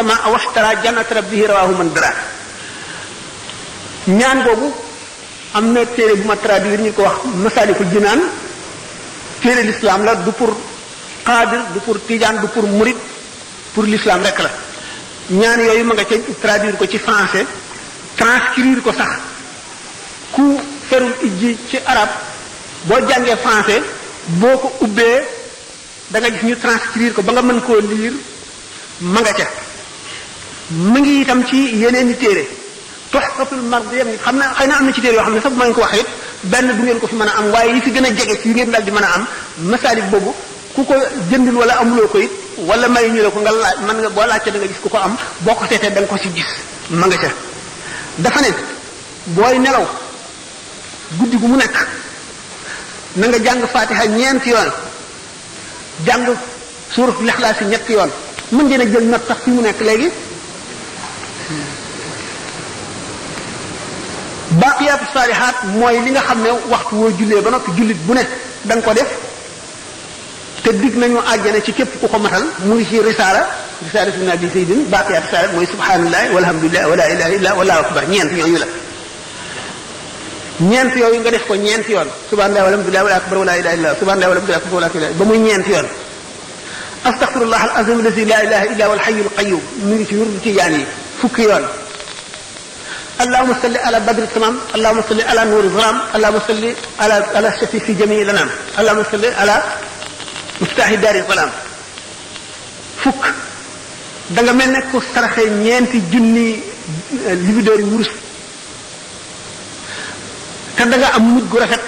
sama waxtara jannat rabbihi rawahu man dara ñaan boobu am na téere bu ma traduire ñu ko wax masalikul jinaan téere l'islam la du pour xaadir du pour tijaan du pour murid pour l'islam rek la ñaan yooyu ma nga ca traduire ko ci français transcrire ko sax ku ferul ijji ci arab boo jàngee français boo ko ubbee da nga gis ñu transcrire ko ba nga mën koo lire ma nga ca mu ngi itam ci yeneen i téere tuhfatul mardiya xam na xëy na am na ci téere yoo xam ne sax bu ma leen ko waxee it benn du ngeen ko fi mën a am waaye yi fi gën a jege ci yi ngeen daal di mën a am masalik boobu ku ko jëndul wala amuloo ko it wala may ñu la ko nga laaj mën nga boo laajte da nga gis ku ko am boo ko seetee da nga ko ci gis ma nga ca dafa ne booy nelaw guddi gu mu nekk na nga jàng fatiha ñeenti yoon jàng suurat lixlaas yi ñetti yoon mën ngeen a jël not sax fi mu nekk léegi baaqiyaatu saalihaat mooy li nga xam ne waxtu woo jullee ba noppi jullit bu ne da nga ko def te dig nañu àjjana ci képp ku ko matal mu ngi ci risaala risaala ibn abi saydin baaqiyaatu saalihaat mooy subhanallah walhamdulillah wala ilaha illa wallahu akbar ñeent yooyu la ñeent yooyu nga def ko ñeent yoon subhanallah walhamdulillah wala akbar wala ilaha illa subhanallah walhamdulillah wala ilaha ba muy ñeent yoon astaghfirullah al azim allazi la ilaha illa huwa al hayyul qayyum mu ngi ci wurdu ci yaan yi fukki yoon اللهم صل على بدر التمام اللهم صل على نور الظلام اللهم صل على على الشفي في جميع الانام اللهم صل على مفتاح دار الظلام fukk da nga mel ne ku saraxee ñeenti junni libidoor yi wurus te da nga am mujj gu rafet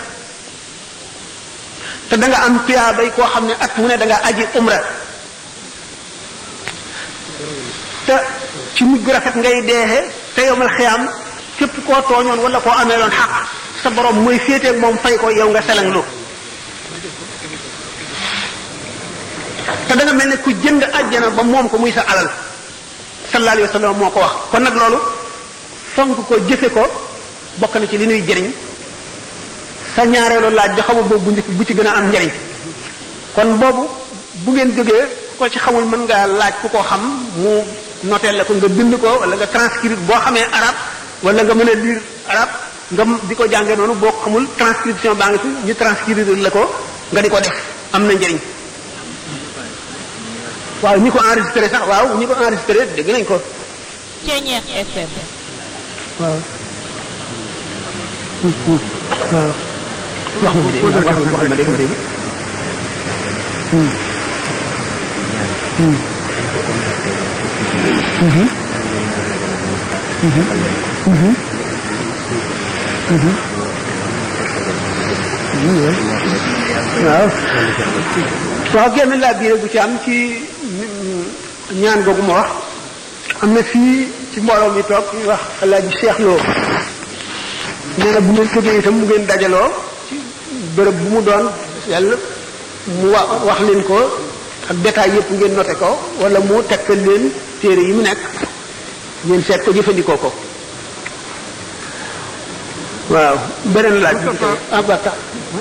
te da nga am tuyaabay koo xam ne at mu ne da nga aji umra te ci mujj gu rafet ngay deexe te yomal xiyaam képp koo tooñoon wala koo amee loon xaq sa borom mooy féeteeg moom fay ko yow nga selanglu te da nga mel ne ku jënd àjjana ba moom ko muy sa alal sallallahu alayhi wa sallam moo ko wax kon nag loolu fonk ko jëfe ko bokk na ci li nuy jëriñ sa ñaareelu laaj bi xamul boobu bu njëkk bu ci gën a am njëriñ kon boobu bu ngeen jógee ko ci xamul mën ngaa laaj ku ko xam mu noteel la ko nga bind ko wala nga transcrire boo xamee arab wala nga mën a lire arab nga di ko jàngee noonu boo xamul transcription baa ngi fi ñu transcrire la ko nga di ko def am na njëriñ waaw ñi ko enregistré sax waaw ñi ko enregistré dégg nañ ko. Ceeñeex FM. waaw. waaw. wax ma dégg wax ma wax ma dégg ma dégg. waaw waaw genn laa biire bu ci am ci ñaan googu ma wax am na fii ci mbooloo mi toog ñu wax alaaji Cheikh Lo nee na bu ngeen jógee itam mu ngeen dajaloo ci bërëb bu mu doon yàlla mu wa wax leen ko ak détail yëpp ngeen noté ko wala mu tegtal leen téere yi mu nekk ngeen seet ko jëfandikoo ko waaw beneen laaj bi ah ba tax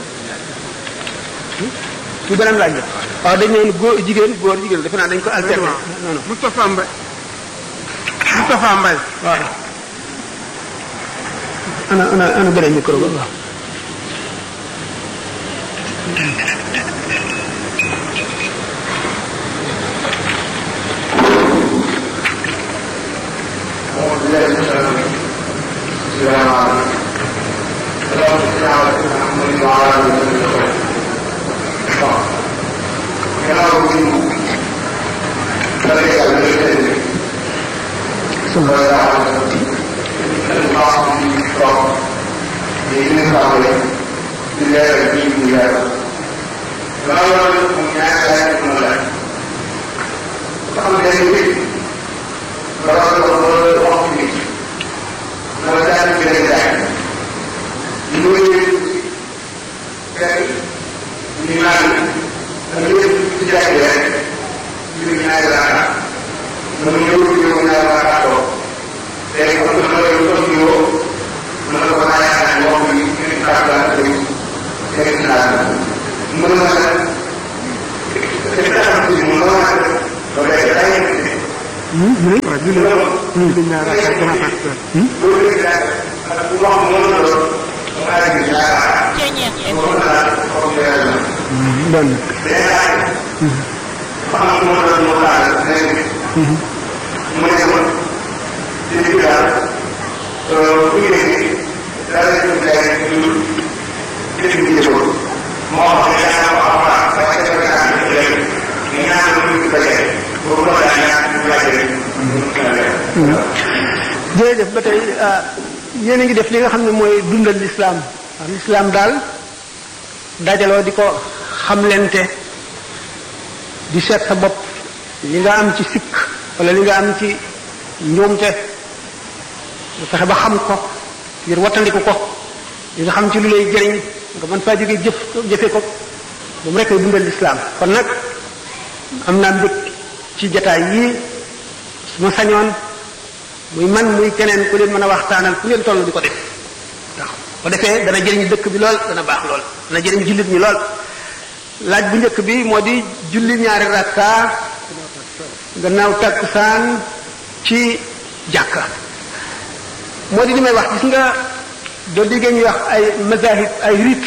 ci beneen laaj la waaw dañ ne góor jigéen góor jigéen defe naa dañ ko alterner non non Moustapha Mbaye Moustapha Mbaye waaw ana ana ana beneen micro ba waaw Thank you. waaw julli julli ñaar ak ak gannaaw takkusaan Ceñeex FM benn jërëjëf ba tey yéen a ngi def li nga xam ne mooy dundal lislaam waaw lislaam daal dajaloo di ko xamlente di seet sa bopp li nga am ci sikk wala li nga am ci njuumte nga fexe ba xam ko ngir wattandiku ko li nga xam ci lu lay jëriñ nga mën faa jógee jëf jëfe ko moom rek ay dundal lislaam kon nag am naa mbég ci jataay yii su ma sañoon muy man muy keneen ku leen mën a waxtaanal ku leen toll di ko def ndax ko defee dana jëriñ dëkk bi lool dana baax lool dana jëriñ jullit ñi lool laaj bu njëkk bi moo di julli ñaari rakka gannaaw takkusaan ci jàkka moo di li may wax gis nga doo déggee ñuy wax ay mazahib ay rit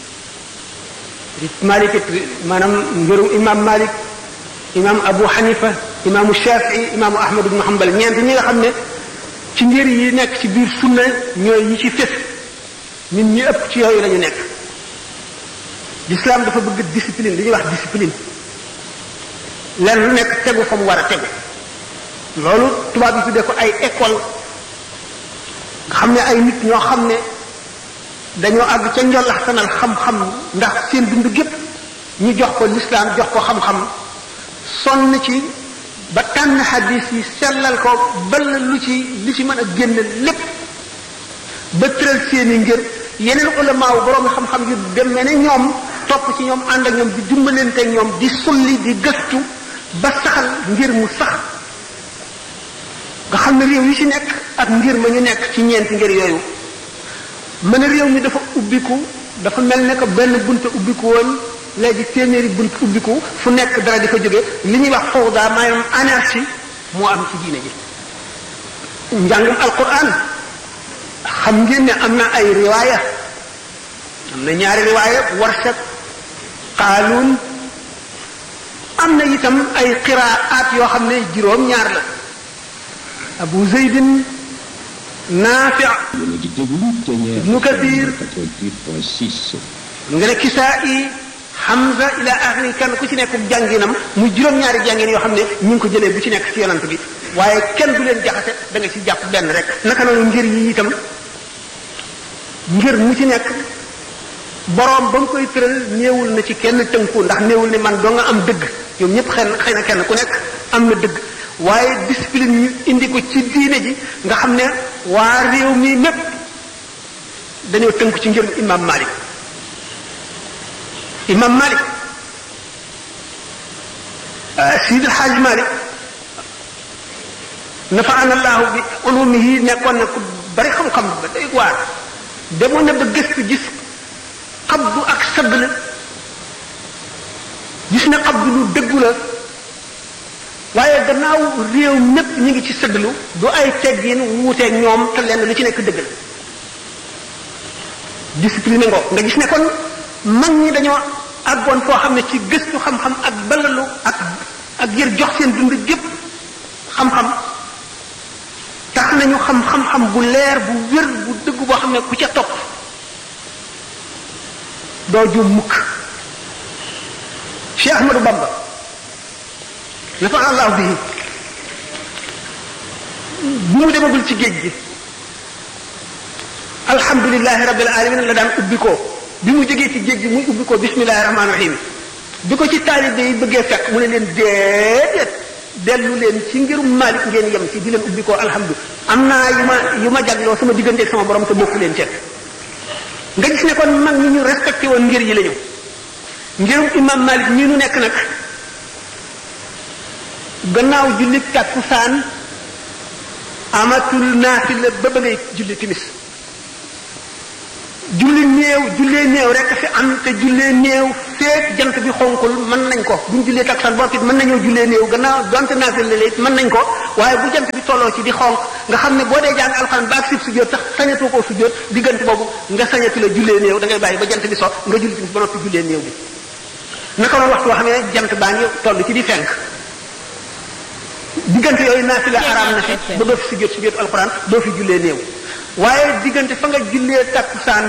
rit malikit maanaam ngërum imam malik imam abu hanifa imaamu shafii imaamu ahmad ibnu hanbal ñeent ñi nga xam ne ci ngir yi nekk ci biir sunna ñooy yi ci fés ñun ñi ëpp ci yooyu la ñu nekk l'islam dafa bëgg discipline li ñuy wax discipline lenn lu nekk tegu fa mu war a tegu loolu tubaab yi tuddee ko ay école nga xam ne ay nit ñoo xam ne dañoo àgg ca njolaxtanal xam-xam ndax seen dund gépp ñu jox ko l'islam jox ko xam-xam sonn ci ba tànn xadis yi sellal ko bal lu ci li ci mën a génn lépp ba tëral seeni ngir yeneen ulamaaw borom xam-xam yu demee ne ñoom topp ci ñoom ànd ak ñoom di dimbalante ñoom di sulli di gëstu ba saxal ngir mu sax nga xam ne réew yi ci nekk ak ngir ma ñu nekk ci ñeenti ngir yooyu mën a réew mi dafa ubbiku dafa mel ne que benn bunte ubbiku woon léegi téeméeri bunt ubbiku fu nekk dara di fa jóge li ñuy wax fawda maanaam anarchie moo am ci diine ji njàngum alquran xam ngeen ne am na ay riwaaya am na ñaari riwaaya warsak qaaluun am na itam ay qiraat yoo xam ne juróom ñaar la abu zeydin naafi yéen a ngi déglu Ténière Ibnu Kathir 88.6 nga ne kisaa i Hamza ila axiri kenn ku ci nekk jànginam muy juróom-ñaari jàngin yoo xam ne ñu ngi ko jëlee bu ci nekk ci yonant bi waaye kenn du leen jaxase da nga ci jàpp benn rek naka noonu ngir yi itam ngir mu ci nekk boroom ba mu koy tëral néewul na ci kenn tënku ndax néewul ne man doo nga am dëgg ñoom ñëpp xëy na xëy na kenn ku nekk am na dëgg waaye discipline ñu indi ko ci diine ji nga xam ne waa réew mi mépp dañoo tënku ci ngir imam Malik imam Malik Sidi El Hadj Malik nafaana allahu bi ulumihi nekkoon na ku bari xam-xam ba day waar demoon na ba gëstu gis xabdu ak sadd la gis na xabdu lu dëggu la waaye gannaaw réew mépp ñu ngi ci sëddlu du ay teggin wuuteeg ñoom te lenn lu ci nekk dëgg la discipline ngoo nga gis ne kon mag ñi dañoo àggoon foo xam ne ci gëstu xam-xam ak balalu ak ak jër jox seen dund gépp xam-xam tax nañu xam xam-xam bu leer bu wér bu dëgg boo xam ne ku ca topp doo juum mukk Cheikh Ahmadou Bamba nafa allahu bihi bu mu demagul ci géej gi alhamdulilahi rabbil alamin la daan ubbi ko bi mu jógee ci géej gi muy ubbi ko bismillahi rahmaani rahim bi ko ci taalibe yi bëggee fekk mu ne leen déedéet dellu leen ci ngirum Malik ngeen yem ci di leen ubbi ko alhamdu am naa yu ma yu ma jagloo sama digganteeg sama borom te bokku leen ceeb nga gis ne kon mag ñi ñu respecté woon ngir yi la ñu ngirum imam Malik ñi nu nekk nag gannaaw julli takkusaan amatul naafila ba ba ngay julli timis julli néew jullee néew rek fi am te jullee néew feek jant bi xonkul mën nañ ko buñ jullee takkusaan ba noppi mën nañoo jullee néew gannaaw donte naafil la it mën nañ ko waaye bu jant bi tolloo ci di xonk nga xam ne boo dee jàng alxuraan ba ak sib sujjóot sax sañatoo koo sujjóot diggante boobu nga sañatu la jullee néew da ngay bàyyi ba jant bi so nga julli timis ba noppi jullee néew bi naka noonu waxtu boo xam ne jant baa ngi toll ci di fenk diggante yooyu naafila araam na fi ba doo fi sujjóot sujjóot alxuraan doo fi jullee néew waaye diggante fa nga jullee takkusaan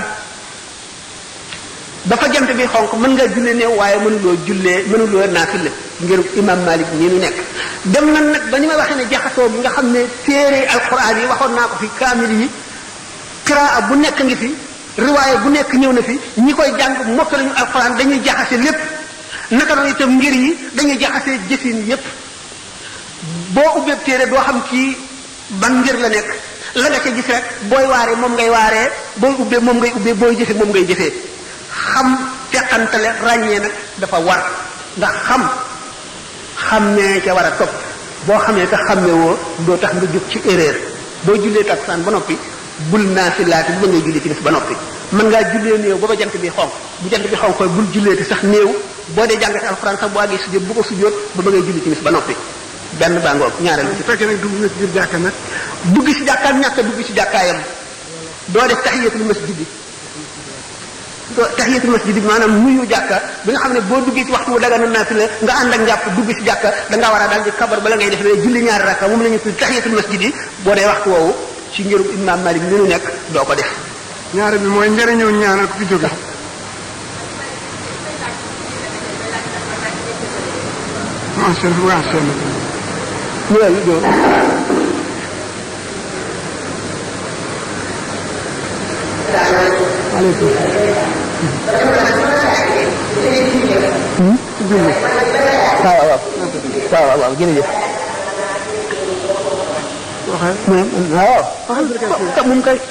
ba fa jant bi xonk mën ngaa jullee néew waaye mënuloo jullee mënuloo naafila ngir imam malik nii nu nekk dem na nag ba ni ma waxee ne jaxasoo bi nga xam ne téere alxuraan yi waxoon naa ko fi kaamil yi qiraa bu nekk ngi fi riwaaya bu nekk ñëw na fi ñi koy jàng mokk lañu alxuraan dañuy jaxase lépp naka noonu itam ngir yi dañuy jaxase jëfin yépp boo ubbee téere doo xam kii ban ngir la nekk la nga ca gis rek booy waaree moom ngay waaree booy ubbee moom ngay ubbee booy jëfe moom ngay jëfee xam teqantale ràññee nag dafa war ndax xam xammee ca war a topp boo xamee te xammee woo doo tax nga jóg ci erreur boo jullee takkusaan ba noppi bul naafilaati bu ba ngay jullee timis ba noppi mën ngaa jullee néew ba ba jant bi xonq bu jant bi xonq bul julleeti sax néew boo dee jàngate alxuraan sax boo àggee sujjóot bu ko sujjóot ba ba ngay julli timis ba noppi benn baa ngoog ñaareel bi bu fekkee nag dugg na ci biir jàkka nag dugg ci jàkkaam ñàkk a dugg ci jàkkaayam doo def tahiyatul masjid bi doo tahiyatul masjid bi maanaam nuyu jàkka bi nga xam ne boo duggee ci waxtu wu daga na naafila nga ànd ak njàpp dugg ci jàkka da ngaa war a daal di kabar bala ngay def ne julli ñaari rakka moom la ñu tudd tahiyatul masjid yi boo dee waxtu woowu ci ngirum imam malik li nu nekk doo ko def ñaare bi mooy njëriñoo ñaanal ku fi jóge macha allah macha allah loolu doo aleykum waaw waaw waaw waaw waaw jërëjëf waxee mu ne waaw waaw moom kay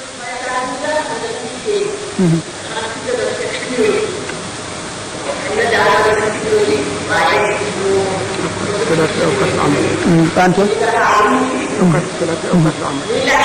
salaati awqat am Panto awqat salaati awqat am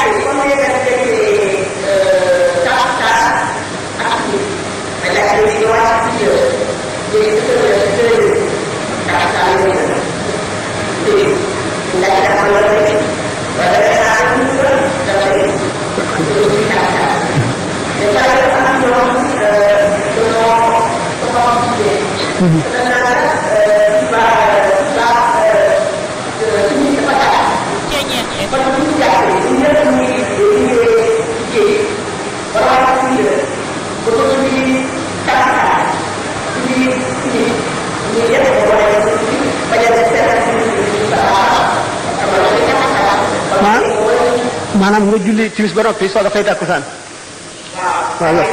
maa maanaam nga julli timis ba noppi soog a fay takkusaan waaw waaw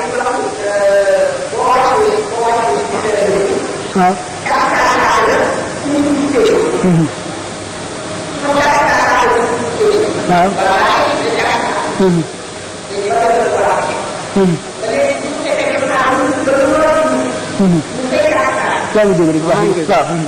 waaw Mhm. waaw Mhm. Mhm. Mhm. yaa ngi dégg rek wax waaw Mhm.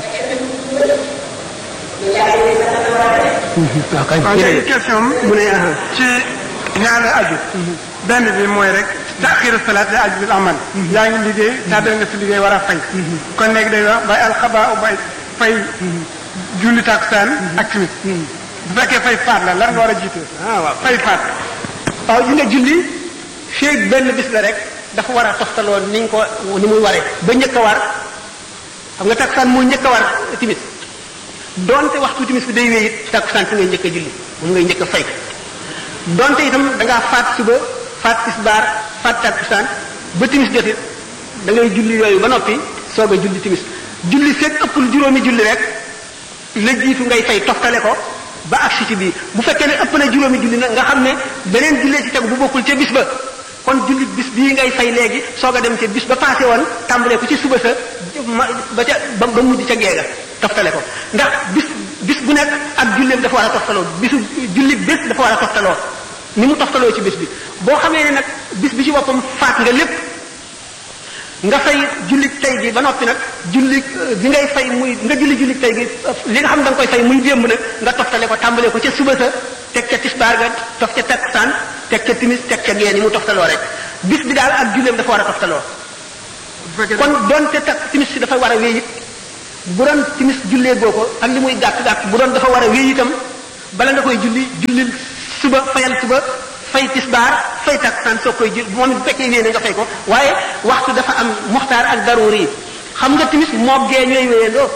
Mhm. waaw kay waaw léegi question am mu ne aha ci ñaari aju benn bi mooy rek taxiru salaat la aju bil amal yaa ngi liggéey tàddal nga si liggéey war a fay kon léegi day wax bay alxaba bay fay julli takusaan ak timis bu fekkee fay faat la lan nga war a jiite ah waaw fay faat waaw yi nga julli feeg benn bis la rek dafa war a toftaloo ni ñu ko ni muy waree ba njëkk a war xam nga takkusaan moo njëkk a war timis donte waxtu timis bi day wéy it takkusaan fi ngay njëkk a julli moom ngay njëkk a fay donte itam da ngaa faat suba faat tisbaar faat takkusaan ba timis jot it da ngay julli yooyu ba noppi soog a julli timis julli feeg ëppul juróomi julli rek la jiitu ngay fay toftale ko ba agsi ci bii bu fekkee ne ëpp na juróomi julli nag nga xam ne beneen jullee ci tegu bu bokkul ca bis ba kon julli bis bii ngay fay léegi soog a dem ca bis ba passé woon tàmbalee ko ci suba sa ma ba ca ba ba mujj ca geega toftale ko ndax bis bis bu nekk ak julleem dafa war a toftaloo bisu julli bés dafa war a toftaloo ni mu toftaloo ci bis bi boo xamee ne nag bis bi ci boppam faat nga lépp nga fay julli tey gi ba noppi nag julli bi ngay fay muy nga julli julli tey gi li nga xam da nga koy fay muy démb nag nga toftale ko tàmbalee ko ca suba sa teg ca tisbaar ga tof ca takkusaan teg ca timis teg ca gee ni mu toftaloo rek bis bi daal ak julleem dafa war a toftaloo fekkee kon doonte takk timis si dafa war a wéy it bu doon timis jullee goo ko ak li muy gàtt gàtt bu doon dafa war a wéy itam bala nga koy julli jullil suba fayal suba fay tisbaar fay takkusaan soo koy julli moom it bu fekkee wéy na nga fay ko waaye waxtu dafa am muxtaar ak daruri yi xam nga timis moog gee ñooy wéyandoo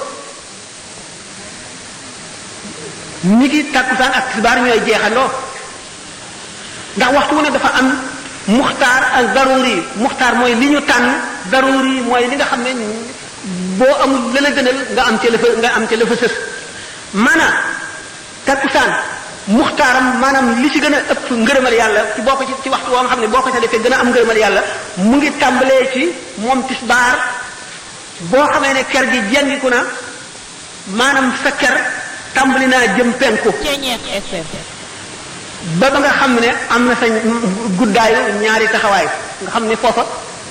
ni ki takkusaan ak tisbaar ñooy jeexandoo ndax waxtu wu ne dafa am muxtaar ak daruri muxtaar mooy li ñu tànn daruri mooy li nga xam ne boo amul la la gënal nga am ca la fa nga am ca la fa sës maanaam takkusaan muxtaaram maanaam li ci gën a ëpp ngërëmal yàlla ci boo ko ci ci waxtu woo nga xam ne boo ko ca defee gën a am ngërëmal yàlla mu ngi tàmbalee ci moom tisbaar boo xamee ne ker gi jengiku na maanaam sa ker tàmbali naa jëm penku ba ba nga xam ne am na sa guddaayu ñaari taxawaay nga xam ne foofa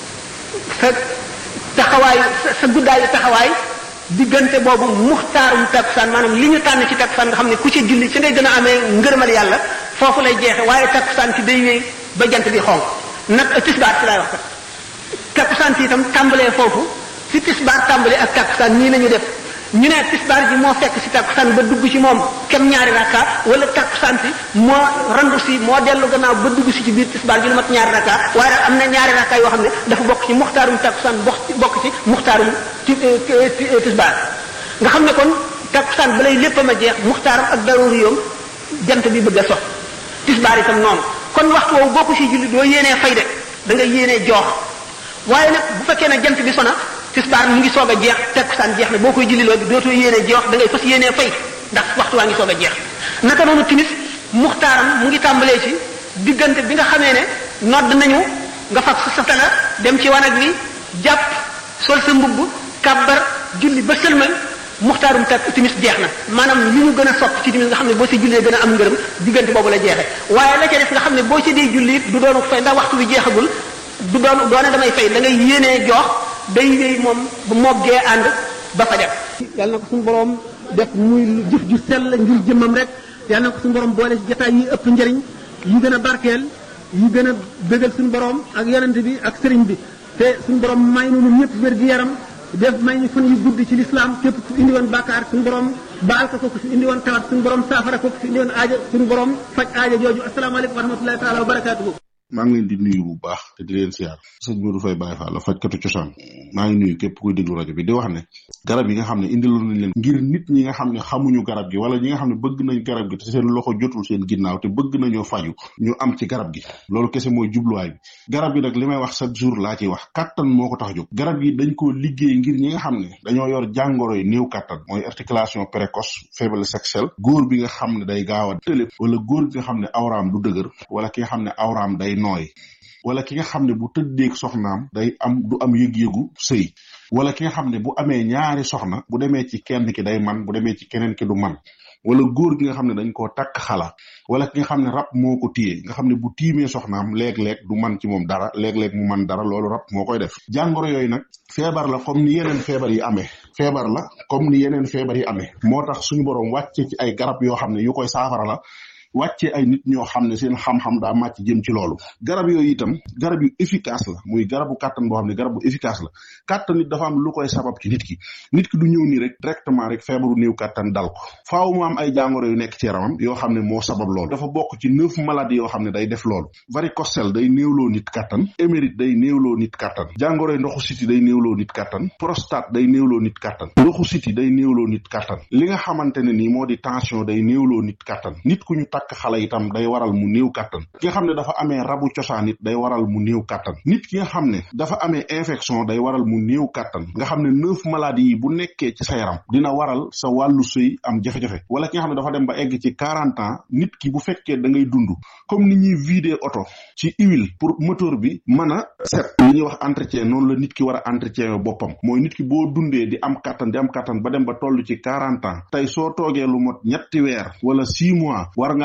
sa taxawaayu sa sa guddaayu taxawaay diggante boobu muxtaarum takkusaan maanaam li ñu tànn ci takkusaan nga xam ne ku ci julli ci ngay gën a amee ngërëmal yàlla foofu lay jeexe waaye takkusaan ci day wéy ba jant bi xonq nag tisbaar ci laay wax kat takkusaan ci itam tàmbalee foofu fi tisbaar tàmbalee ak takkusaan nii lañu def ñu ne tisbaar ji moo fekk si takkusaan ba dugg ci moom kem ñaari rakka wala takkusaan si moo randu si moo dellu gannaaw ba dugg si ci biir tisbaar ji lu mat ñaari rakka waaye daal am na ñaari rakka yoo xam ne dafa bokk ci muxtaarum takkusaan bokk ci bokk ci muxtaarum ti tisbaar nga xam ne kon takkusaan balay léppam a jeex muxtaaram ak daruri yoom jant bi bëgg a sox tisbaar itam noonu kon waxtu woowu boo ko si julli doo yéenee fay de da nga yéenee joox waaye nag bu fekkee ne jant bi sona tisbaar mu ngi soog a jeex takkusaan jeex na boo koy julli loolu dootoo yéenee jeex da ngay fas yéenee fay ndax waxtu waa ngi soog a jeex naka noonu timis muxtaaram mu ngi tàmbalee ci diggante bi nga xamee ne nodd nañu nga fab sa satala dem ci wanag wi jàpp sol sa mbubb kàbbar julli ba sëlmal muxtaarum tak timis jeex na maanaam li ñu gën a sopp ci timis nga xam ne boo si jullee gën a am ngërëm diggante boobu la jeexee waaye la ca def nga xam ne boo ci dee julli it du doonu fay ndax waxtu bi jeexagul du doon doone damay fay da ngay yéenee jox day wéy moom bu moggee ànd ba fa def yàlla na ko suñu borom def muy jëf ju sell ngir jëmmam rek yàlla na ko suñu borom boole ci jotaay yi ëpp njëriñ yi gën a barkeel yi gën a bëggal suñu borom ak yonent bi ak sëriñ bi te suñu borom may nu ñun ñëpp wér gi yaram def may ñu fan yu gudd ci lislaam képp ku indi woon bàkkaar suñu borom baal ko ko ku fi indi woon tawat suñu borom saafara ko ku fi indi woon aaja suñu borom faj aaja jooju asalaamaaleykum wa rahmatullahi taala wa barakaatuhu maa ngi leen di nuyu bu baax te di leen siyaar sëñ Modou Faye Baye Fall la fajkatu cosaan maa ngi nuyu képp kuy déglu rajo bi di wax ne garab yi nga xam ne indiloon nañ leen ngir nit ñi nga xam ne xamuñu garab gi wala ñi nga xam ne bëgg nañ garab gi te seen loxo jotul seen ginnaaw te bëgg nañoo faju ñu am ci garab gi loolu kese mooy jubluwaay bi garab gi nag li may wax chaque jour laa ciy wax kattan moo ko tax a jóg garab gi dañ koo liggéey ngir ñi nga xam ne dañoo yor jàngoro yi néew kattan mooy articulation précoce faiblesse sexuelle góor bi nga xam ne day gaaw a tëlé wala góor bi nga xam ne awraam du dëgër wala ki nga xam ne awraam day nooy wala ki nga xam ne bu tëddeeg soxnaam day am du am yëg-yëgu sëy wala ki nga xam ne bu amee ñaari soxna bu demee ci kenn ki day man bu demee ci keneen ki du man wala góor gi nga xam ne dañ koo takk xala wala ki nga xam ne rab moo ko téye nga xam ne bu tiimee soxnaam léeg-léeg du man ci moom dara léeg-léeg mu man dara loolu rab moo koy def jàngoro yooyu nag feebar la comme ni yeneen feebar yi amee feebar la comme ni yeneen feebar yi amee moo tax suñu borom wàcce ci ay garab yoo xam ne yu koy saafara la wàccee ay nit ñoo xam ne seen xam-xam daa màcc jëm ci loolu garab yooyu itam garab yu efficace la muy garabu kàttan boo xam ne garab bu efficace la kàttan nit dafa am lu koy sabab ci nit ki nit ki du ñëw nii rek directement rek feebaru néew kàttan dal ko faaw mu am ay jàngoro yu nekk ci yaramam yoo xam ne moo sabab loolu dafa bokk ci neuf maladies yoo xam ne day def loolu varicocèle day néewloo nit kàttan émérite day néewloo nit kàttan jàngoroy ndoxu siti day néewloo nit kàttan prostate day néewloo nit kàttan ndoxu siti day néewloo nit kàttan li nga xamante ne nii moo di tension day néewloo nit kàttan nit ku ñu takk xale itam day waral mu néew kàttan ki nga xam ne dafa amee rabu cosaan it day waral mu néew kàttan nit ki nga xam ne dafa amee infection day waral mu néew kàttan nga xam ne neuf maladies yi bu nekkee ci sa yaram dina waral sa wàllu sëy am jafe-jafe wala ki nga xam ne dafa dem ba egg ci quarante ans nit ki bu fekkee da ngay dund comme ni ñuy vider oto ci huile pour moteur bi mën a set li ñuy wax entretien noonu la nit ki war a entretien boppam mooy nit ki boo dundee di am kàttan di am kàttan ba dem ba toll ci quarante ans tey soo toogee lu mot ñetti weer wala six mois war ngaa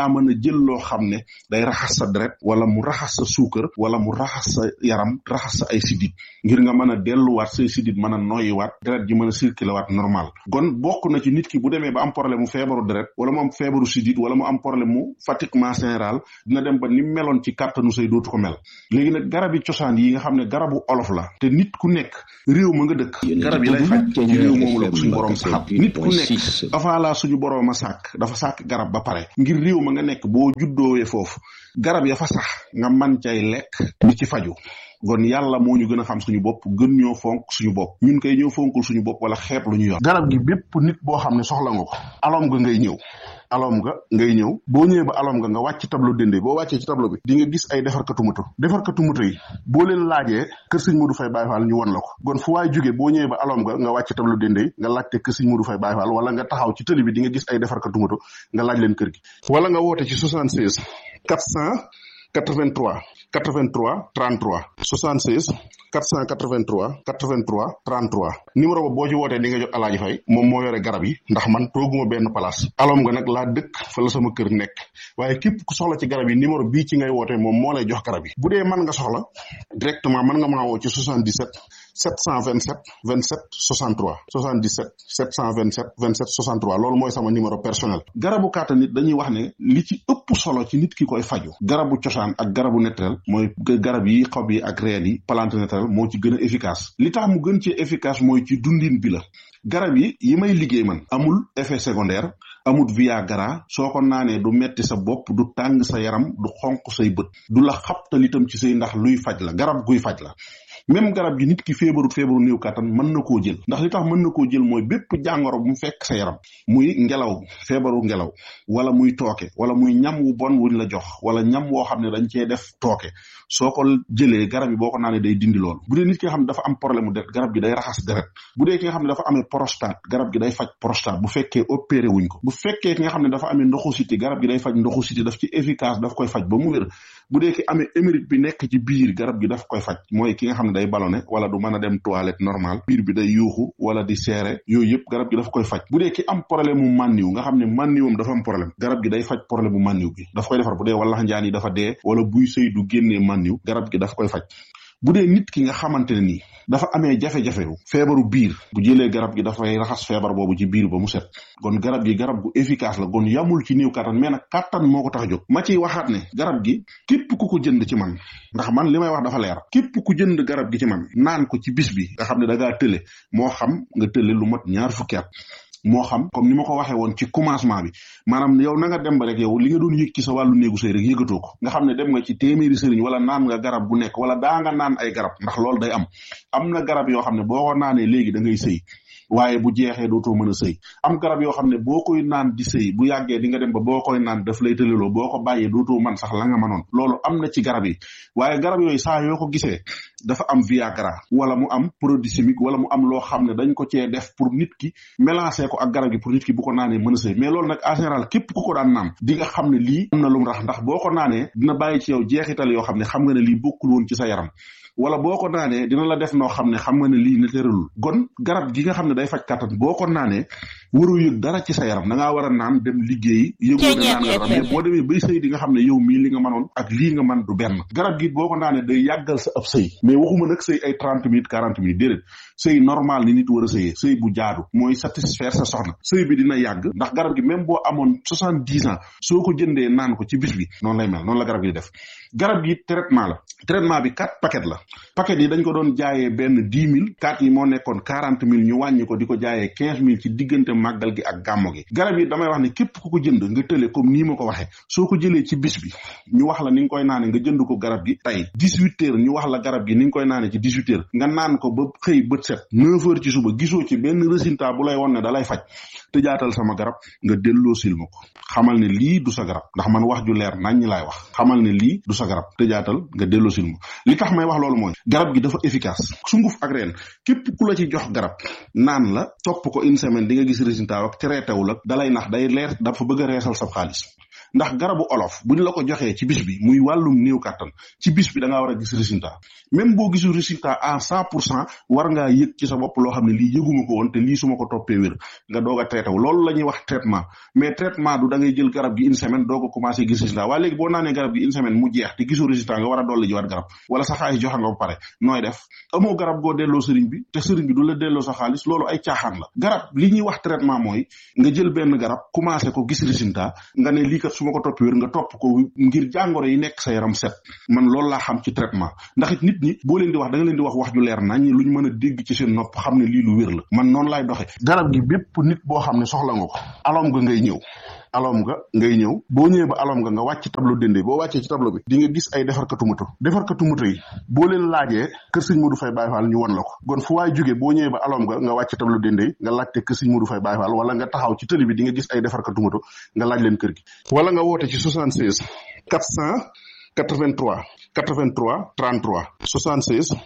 ngaa mën a jël loo xam ne day raxas sa deret wala mu raxas sa suukar wala mu raxas sa yaram raxas sa ay sidit ngir nga mën a delluwaat say sidit mën a noyyiwaat deret ji mën a circuler waat normal kon bokk na ci nit ki bu demee ba am problème mu feebaru deret wala mu am feebaru sidit wala mu am problème mu fatiguement général dina dem ba ni meloon ci kàttanu say dootu ko mel léegi nag garab yi cosaan yi nga xam ne garabu olof la te nit ku nekk réew ma nga dëkk garab yi lay faj ci réew moomu la ko suñu borom saxal nit ku nekk avant la suñu borom a sàkk dafa sàkk garab ba pare ngir réew ma nga nekk boo juddoowee foofu garab ya fa sax nga man cay lekk di ci faju kon yàlla moo ñu gën a xam suñu bopp gën ñoo fonk suñu bopp ñun koy ñëw fonkul suñu bopp wala xeeb lu ñu yor garab gi bépp nit boo xam ne soxla nga ko alom nga ngay ñëw alom nga ngay ñëw boo ñëwee ba alom nga nga wàcc tableau dende boo wàccee ci tableau bi di nga gis ay defarkatu moto defarkatu moto yi boo leen laajee kër sëñ Modou Faye Baye Fall ñu won la ko kon fu waay jógee boo ñëwee ba alom nga nga wàcc tableau dende yi nga laajte kër sëñ Modou Faye Baye Fall wala nga taxaw ci tëli bi di nga gis ay defarkatu moto nga laaj leen kër gi wala nga woote ci 76 400 83 83 33 76 483 83 33 numéro ba boo ci wootee di nga jot alaaji fay moom moo yore garab yi ndax man tooguma benn place alom nga nag laa dëkk fa la sama kër nekk waaye képp ku soxla ci garab yi numéro bii ci ngay wootee moom moo lay jox garab yi bu dee mën nga soxla directement mën nga maa woo ci 77 727 27 63 77 727 27 63 loolu mooy sama numéro personnel garabu kàttan nit dañuy wax ne li ci ëpp solo ci nit ki koy faju garabu cosaan ak garabu naturel mooy garab yi xob yi ak reen yi plante naturel moo ci gën a efficace li tax mu gën ci efficace mooy ci dundin bi la garab yi yi may liggéey man amul effet secondaire amut viagra soo ko naanee du metti sa bopp du tàng sa yaram du xonq say bët du la xabtal itam ci say ndax luy faj la garab guy faj la même garab gi nit ki feebarut feebaru néew kàttan mën na koo jël ndax li tax mën na koo jël mooy bépp jàngoro bu mu fekk sa yaram muy ngelaw feebaru ngelaw wala muy tooke wala muy ñam wu bon wuñ la jox wala ñam woo xam ne dañ cee def tooke soo ko jëlee garab yi boo ko naanee day dindi loolu bu dee nit ki nga xam ne dafa am problème mu deret garab gi day raxas deret bu dee ki nga xam ne dafa amee prostate garab gi day faj prostate bu fekkee opéré wuñ ko bu fekkee ki nga xam ne dafa amee ndoxu siti garab gi day faj ndoxu siti daf ci efficace daf koy faj ba mu wér bu dee ki amee émérite bi nekk ci biir garab gi daf koy faj mooy ki nga xam ne day ballonné wala du mën a dem toilette normal biir bi day yuuxu wala di seere yooyu yëpp garab gi daf koy faj bu dee ki am problème mu mànniw nga xam ne mànniwam dafa am problème garab gi day faj problème mu mànniw bi daf koy defar bu dee wala njaan yi dafa dee wala buy sëy du génnee mànniw garab gi daf koy faj bu dee nit ki nga xamante ne nii dafa amee jafe-jafe feebaru biir bu jëlee garab gi dafay raxas feebar boobu ci biir ba mu set kon garab gi garab gu efficace la kon yamul ci néew kattan mais nag kattan moo ko tax a jóg ma ciy waxaat ne garab gi képp ku ko jënd ci man ndax man li may wax dafa leer képp ku jënd garab gi ci man naan ko ci bis bi nga xam ne da ngaa tële moo xam nga tële lu mat ñaar fukki at moo xam comme ni ma ko waxee woon ci commencement bi maanaam yow na nga dem ba rek yow li nga doon yëg ci sa wàllu néegu sëy rek yëgatoo ko nga xam ne dem nga ci téeméeri sëriñ wala naan nga garab bu nekk wala daa nga naan ay garab ndax loolu day am am na garab yoo xam ne boo ko naanee léegi da ngay sëy waaye bu jeexee dootoo mën a sëy am garab yoo xam ne boo koy naan di sëy bu yàggee di nga dem ba boo koy naan daf lay tëleloo boo ko bàyyee dootoo man sax la nga mënoon loolu am na ci garab yi waaye garab yooyu saa yoo ko gisee dafa am viagra wala mu am produit chimique wala mu am loo xam ne dañ ko cee def pour nit ki mélanger ko ak garab gi pour nit ki bu ko naanee mën a sëy mais loolu nag en général képp ku ko daan naan di nga xam ne lii am na lu mu rax ndax boo ko naanee dina bàyyi ci yow jeexital yoo xam ne xam nga ne lii bokkul woon ci sa yaram wala boo ko naanee dina la def noo xam ne xam nga ne lii ne tëralul gon garab gi nga xam ne day faj kàttan boo ko naanee waru yëg dara ci sa yaram da ngaa war a naan dem liggéeyi yëgoo ne naan nga mais boo demee bay sëy di nga xam ne yow mii li nga mënoon ak lii nga man du benn garab gi boo ko naanee day yàggal sa ab sëy mais waxuma nag sëy ay trente minutes quarante minutes déedéet sëy normal ni nit war a sëyee sëy bu jaadu mooy satisfaire sa soxna sëy bi dina yàgg ndax garab gi même boo amoon soixante dix ans soo ko jëndee naan ko ci bis bi noonu lay mel noonu la garab gi def garab gi traitement la traitement bi quatre paquet la paquet yi dañ ko doon jaayee benn dix mille quatre yi moo nekkoon quarante mille ñu wàññi ko di ko jaayee quinze mille ci diggante màggal gi ak gàmmo gi garab yi damay wax ne képp ku ko jënd nga tële comme nii ma ko waxee soo ko jëlee ci bis bi ñu wax la ni nga koy naane nga jënd ko garab gi tey dix huit heures ñu wax la garab gi ni nga koy naane ci dix huit heures nga naan ko ba xëy bët set neuf heures ci suba gisoo ci benn résultat bu lay won ne da lay faj te jaatal sama garab nga delloo sil ma ko xamal ne lii du sa garab ndax man wax ju leer nañ ñi laay wax xamal ne lii du sa garab te jaatal nga delloo sil ma li tax may wax loolu mooy garab gi dafa efficace sunguf ak reen képp ku la ci jox garab naan la topp ko une semaine di nga gis résultat ak traité wu la dalay nax day leer dafa bëgg a reesal sa xaalis ndax garabu olof buñ la ko joxee ci bis bi muy wàllum néew kàttan ci bis bi da ngaa war a gis résultat même boo gisul résultat à cent pour cent war ngaa yëg ci sa bopp loo xam ne lii yëguma ko woon te lii su ma ko toppee wér nga doog a traité wu loolu la ñuy wax traitement mais traitement du da ngay jël garab gi une semaine doog a commencé gis résultat waaye léegi boo naanee garab gi une semaine mu jeex te gisoo résultat nga war a dolli jiwaat garab wala sa xaalis joxe nga ba pare nooy def amoo garab goo delloo sëriñ bi te sëriñ bi du la delloo sa xaalis loolu ay caaxaan la garab li ñuy wax traitement mooy nga jël benn garab commencé ko gis résultat nga ne lii kat su ma ko toppee wér nga topp ko ngir jàngoro yi nekk sa yaram set man loolu laa xam ci traitement ndax it nit ñi boo leen di wax da nga leen di wax wax ju leer nañ luñ mën a dégg ci seen nopp xam ne lii lu wér la man noonu laay doxe garab gi bépp nit boo xam ne soxla nga ko alom nga ngay ñëw alom nga ngay ñëw boo ñëwee ba alom nga nga wàcc tableau dende boo wàccee ci tableau bi di nga gis ay defarkatu moto defarkatu moto yi boo leen laajee kër sëñ Modou Faye Baye Fall ñu won la ko kon fu waay jógee boo ñëwee ba alom nga nga wàcc tableau dende nga laajte kër sëñ Modou Faye Baye Fall wala nga taxaw ci tëli bi di nga gis ay defarkatu moto nga laaj leen kër gi wala nga woote ci 76 400 83 83 33 76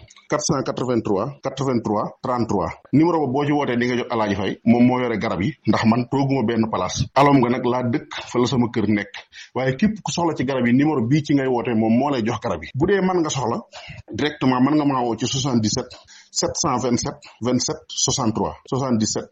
483 83 33 numéro ba boo ci wootee di nga jot alaaji fay moom moo yore garab yi ndax man tooguma benn place alom nga nag laa dëkk fa la sama kër nekk waaye képp ku soxla ci garab yi numéro bii ci ngay wootee moom moo lay jox garab yi bu dee mën nga soxla directement mën nga maa woo ci 77 727 27 63 77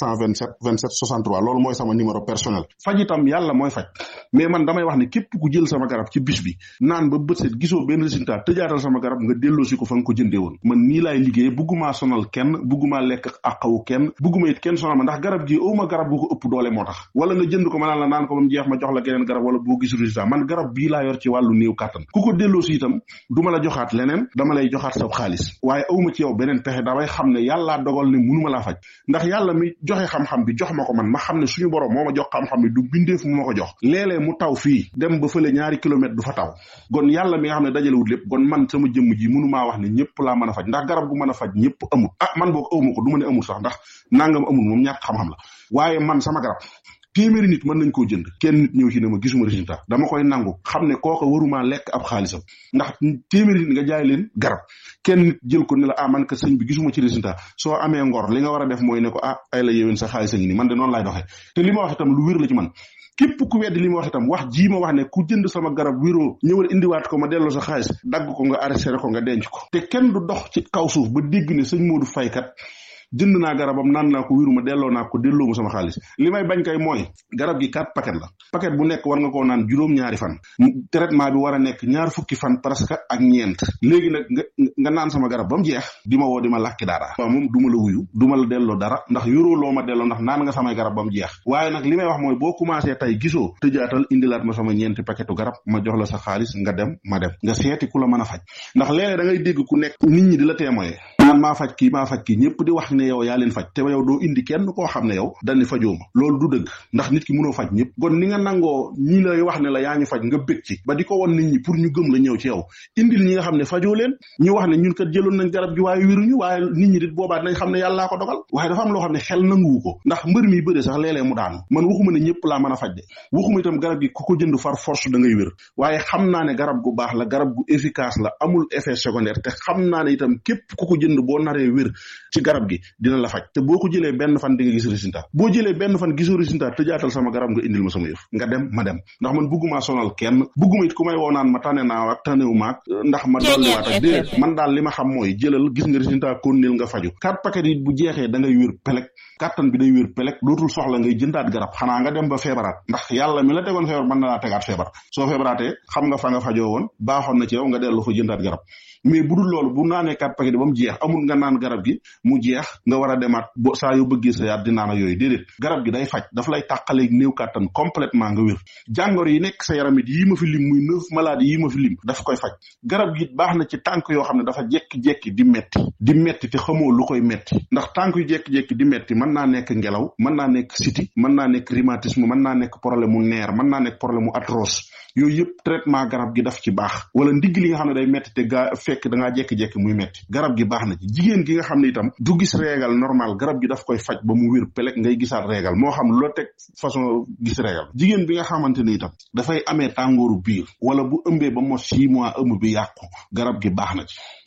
727 27 63 loolu mooy sama numéro personnel faj itam yàlla mooy faj mais man damay wax ne képp ku jël sama garab ci bis bi naan ba bët set gisoo benn résultat tëjaatal sama garab nga delloosi ko fa nga ko jëndee woon man nii laay liggéey buggumaa sonal kenn buggumaa lekk àqawu kenn bugguma it kenn sonal ma ndax garab gi awma garab gu ko ëpp doole moo tax wala nga jënd ko ma naan la naan ko ba mu jeex ma jox la geneen garab wala boo gisul résultat man garab bii laa yor ci wàllu néew kàttan ku ko delloosi itam du ma la joxaat leneen dama lay joxaat sa xaalis waaye awma ci yow beneen pexe damay xam ne yàllaa dogal ne mënuma laa faj ndax yàlla mi joxe xam-xam bi jox ma ko man ma xam ne suñu borom moo ma jox xam-xam bi du bindeef mu ma ko jox léeg-léeg mu taw fii dem ba fële ñaari kilomètre du fa taw gon yàlla mi nga xam ne dajalewut lépp gon man sama jëmm ji mënumaa wax ne ñëpp laa mën a faj ndax garab gu mën a faj ñëpp amul ah man boog awma ko du ma ne amul sax ndax nangam amul moom ñàkk xam-xam la waaye man sama garab téeméeri nit mën nañ koo jënd kenn nit ñëw ci ne ma gisuma résultat dama koy nangu xam ne kooka waruma lekk ab xaalisam ndax téeméeri nit nga jaay leen garab kenn nit jël ko ne la ah man ka sëñ bi gisuma ci résultat soo amee ngor li nga war a def mooy ne ko ah ay la yéwén sa xaalis a ngi nii man de noonu laay doxee te li ma wax itam lu wér la ci man képp ku weddi li ma wax itam wax jii ma wax ne ku jënd sama garab wéroo ñëwal indiwaat ko ma delloo sa xaalis dagg ko nga arrêté ko nga denc ko te kenn du dox ci kaw suuf ba dégg ne sëñ Modou Faye kat jënd naa garabam naan naa ko wiruma delloo naa ko delloo mu sama xaalis li may bañ kay mooy garab gi quatre paquet la paquet bu nekk war nga koo naan juróom-ñaari fan traitement bi war a nekk ñaar fukki fan presque ak ñeent léegi nag nga nga naan sama garab ba mu jeex di ma woo di ma làkki dara waaw moom du ma la wuyu du ma la delloo dara ndax yoroo loo ma delloo ndax naan nga samay garab ba mu jeex waaye nag li may wax mooy boo commencé tey gisoo tëjaatal indilaat ma sama ñeenti paquetu garab ma jox la sa xaalis nga dem ma dem nga seeti ku la mën a faj ndax léeg-léeg da ngay dégg ku nekk nit ñi di la témoye naan maa faj kii maa faj kii ñëpp di wax ne yow yaa leen faj te yow doo indi kenn koo xam ne yow dañ ne fajoo ma loolu du dëgg ndax nit ki mënoo faj ñëpp kon ni nga nangoo ñi lay wax ne la yaa ñu faj nga bëgg ci ba di ko won nit ñi pour ñu gëm la ñëw ci yow indil ñi nga xam ne fajoo leen ñu wax ne ñun kat jëloon nañ garab gi waaye wéruñu waaye nit ñi dit boobaa dinañ xam ne yàllaa ko dogal waaye dafa am loo xam ne xel nanguwu ko ndax mbër mi bëre sax léeg-léeg mu daanu man waxuma ne ñëpp laa mën a faj de waxuma itam garab gi ku ko jënd far force da ngay wér waaye xam naa ne garab gu baax la garab gu efficace la amul effet secondaire te xam naa ne itam képp ku ko jënd boo naree wér ci garab gi dina la faj te boo ko jëlee benn fan di nga gis résultat boo jëlee benn fan gisoo résultat tëjaatal sama garab nga indil ma sama yëf nga dem ma dem ndax man bugguma sonal kenn bugguma it ku may woo naan ma tane naa ak tanewu maag ndax ma dolliwaat ak déedéet man daal li ma xam mooy jëlal gis nga résultat konnil nga faju quatre paquet yi bu jeexee da ngay wér pelek kàttan bi day wér pelek dootul soxla ngay jëndaat garab xanaa nga dem ba feebaraat ndax yàlla mi la tegoon feebar mën na laa tegaat feebar soo feebaraatee xam nga fa nga fajoo woon baaxoon na ci yow nga dellu fa jëndaat garab mais bu dul loolu bu naanee quatre paquet ba mu jeex amul nga naan garab gi mu jeex nga war a demaat bo saa yoo bëggee sa yaat di naan ak yooyu déedéet garab gi day faj daf lay tàqaleeg néew kàttan complètement nga wér jàngoro yi nekk sa yaram it yii ma fi lim muy neuf maladies yii ma fi lim daf koy faj garab gi baax na ci tànk yoo xam ne dafa jekki-jekki di metti di metti te xamoo lu koy metti ndax tànk yu jekki-jekki di metti mën naa nekk ngelaw mën naa nekk siti mën naa nekk rhumatisme mën naa nekk problème mu neer mën naa nekk problème mu arthrose yooyu yëpp traitement garab gi daf ci baax wala ndigg li nga xam ne day metti te gaa fekk da ngaa jekki-jekki muy metti garab gi baax na ci jigéen gi nga xam ne itam du gis réegal normal garab gi daf koy faj ba mu wér pelek ngay gisaat réegal moo xam loo teg façon gis réegal jigéen bi nga xamante ni itam dafay amee tàngooru biir wala bu ëmbee ba mos six mois ëmb bi yàqu garab gi baax na ci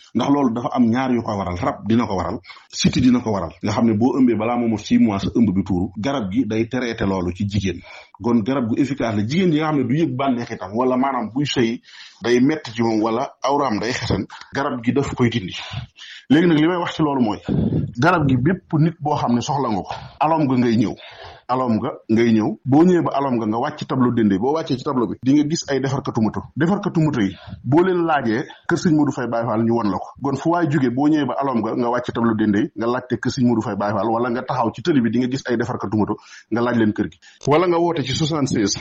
ndax loolu dafa am ñaar yu ko waral rab dina ko waral siti dina ko waral nga xam ne boo ëmbee balaa moomu six mois sa ëmb bi tuuru garab gi day traité loolu ci jigéen kon garab gu efficace la jigéen yi nga xam ne du yëg bànneex itam wala maanaam buy sëy day metti ci moom wala awraam day xesan garab gi daf koy dindi léegi nag li may wax ci loolu mooy garab gi bépp nit boo xam ne soxla nga ko alom nga ngay ñëw alom nga ngay ñëw boo ñëwee ba alom nga nga wàcc tableau dende boo wàccee ci tableau bi di nga gis ay defarkatu moto defarkatu moto yi boo leen laajee kër sëñ Modou Faye Baye Fall ñu won la ko kon fu waay jógee boo ñëwee ba alom nga nga wàcc tableau dende yi nga laajte kër sëñ Modou Faye Baye Fall wala nga taxaw ci tëli bi di nga gis ay defarkatu moto nga laaj leen kër gi wala nga woote ci 76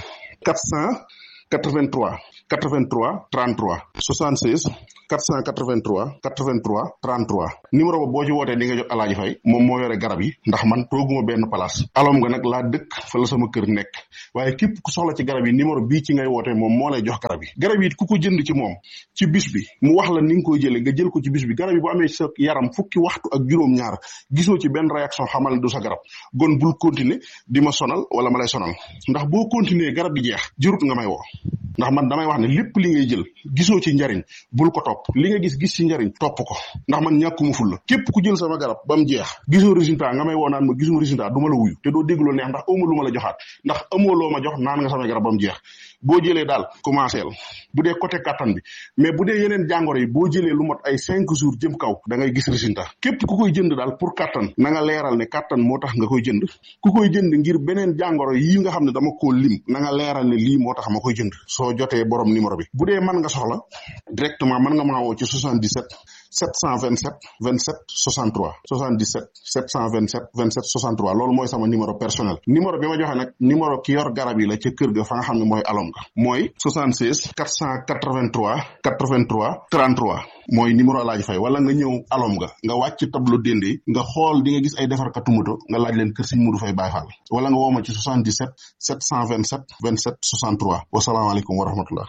483 83 33 76 483 83 33 numéro ba boo ci wootee di nga jot alaaji fay moom moo yore garab yi ndax man tooguma benn place alom nga nag laa dëkk fa la sama kër nekk waaye képp ku soxla ci garab yi numéro bii ci ngay wootee moom moo lay jox garab yi garab yi ku ko jënd ci moom ci bis bi mu wax la ni nga koy jëlee nga jël ko ci bis bi garab yi bu amee sa yaram fukki waxtu ak juróom-ñaar gisoo ci benn réaction xamal ne du sa garab gon bul continuer di ma sonal wala ma lay sonal ndax boo continuer garab gi jeex jërut nga may woo ndax man damay wax ne lépp li ngay jël gisoo ci njariñ bul ko topp li nga gis gis ci njariñ topp ko ndax man ñàkkuma ful la képp ku jël sama garab ba mu jeex gisoo résultat nga may woo naan ma gisuma résultat du ma la wuyu te doo dégg lu neex ndax amoo lu ma la joxaat ndax amoo loo ma jox naan nga sama garab ba mu jeex boo jëlee daal commencé la bu dee côté kattan bi mais bu dee yeneen jàngoro yi boo jëlee lu mot ay cinq jours jëm kaw da ngay gis résultat képp ku koy jënd daal pour kattan na nga leeral ne kattan moo tax nga koy jënd ku koy jënd ngir beneen jàngoro yi nga xam ne dama koo lim na nga leeral ne lii moo tax ma koy jënd soo jotee borom numéro bi bu dee mën nga soxla directement mën nga maa woo ci 77 727 27 63 77 727 27 63 loolu mooy sama numéro personnel numéro bi ma joxe nag numéro ki yor garab yi la ca kër ga fa nga xam ne mooy alom ga mooy 76 483 83 33 mooy numéro laaj fay wala nga ñëw alom ga nga wàcc tableau dende nga xool di nga gis ay defarkatu moto nga laaj leen kër Sëñ Modou Faye Baye Fall wala nga woo ma ci 77 727 27 63 wasalaamaaleykum wa rahmatullah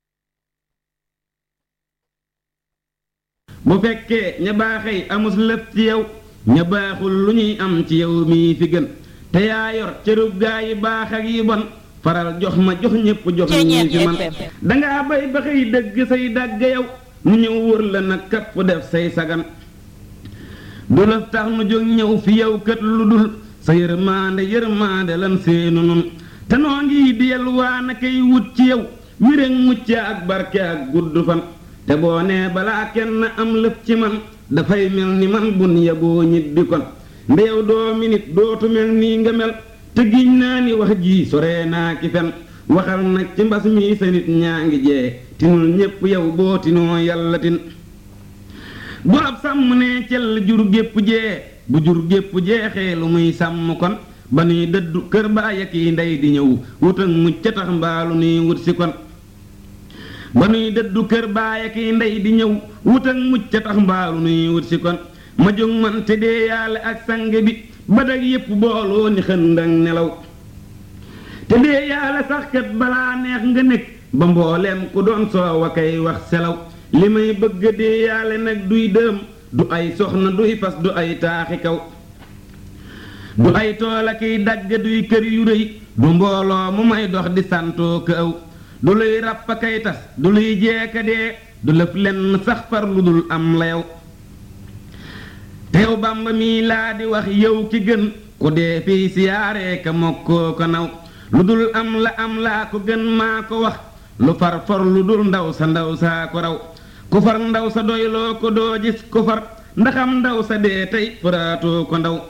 bu fekkee ña baaxey amus lëf ci yow ña baaxul lu ñuy am ci yow mii fi gën te yaa yor cërub gaa yi baax ak yi bon faral jox ma jox ñépp jox ñii fi man dangaa bay ba xëy dëgg say dàgg yow nu ñëw wër la nag kapp def say sagan du lëf tax nu jóg ñëw fi yow kët lu dul sa yërmaande yërmaande lan seenu nun te noo ngi diyal waa na kay wut ci yow wéréŋ mucc ak barke ak gudd fan te boo nee balaa kenn am lëf ci man dafay mel ni man bun yaboo ñibbi kon ndeyow doo minit dootu mel nii nga mel te giñ naa ni wax ji sore naa ki fen waxal nag ci mbas mi sa nit ñaa ngi jee tinul ñépp yow boo tinoo yàlla tin bu ab sàmm nee cell jur gépp jee bu jur gépp jeexee lu muy sàmm kon ba nuy dëddu kër baay ak yi ndey di ñëw wut ak mucc ca tax mbaalu nuy wut si kon ba nuy dëddu kër baay ak yi ndey di ñëw wut ak mucc ca tax mbaalu nuy wut si kon ma jóg man te dee yàlla ak sang bi ba dag yépp booloo ni xëndang nelaw te dee yàlla sax kat balaa neex nga nekk ba mbooleem ku doon soow a kay wax selaw li may bëgg dee yàlla nag duy dëm du ay soxna duy fas du ay taaxi kaw du ay tool ak i dagg duy kër yu rëy du mbooloo mu may dox di santoo ka aw du luy ràpp kay tas du luy jeeka dee du lëf lenn sax far lu dul am la yow te yow bàmba mii laa di wax yow ki gën ku dee fii siyaaree ka mokkoo ko naw lu dul am la am laa ko gën maa ko wax lu far for lu dul ndaw sa ndaw saa ko raw ku far ndaw sa doyloo ko doo gis ku far ndaxam ndaw sa dee tey faraatoo ko ndaw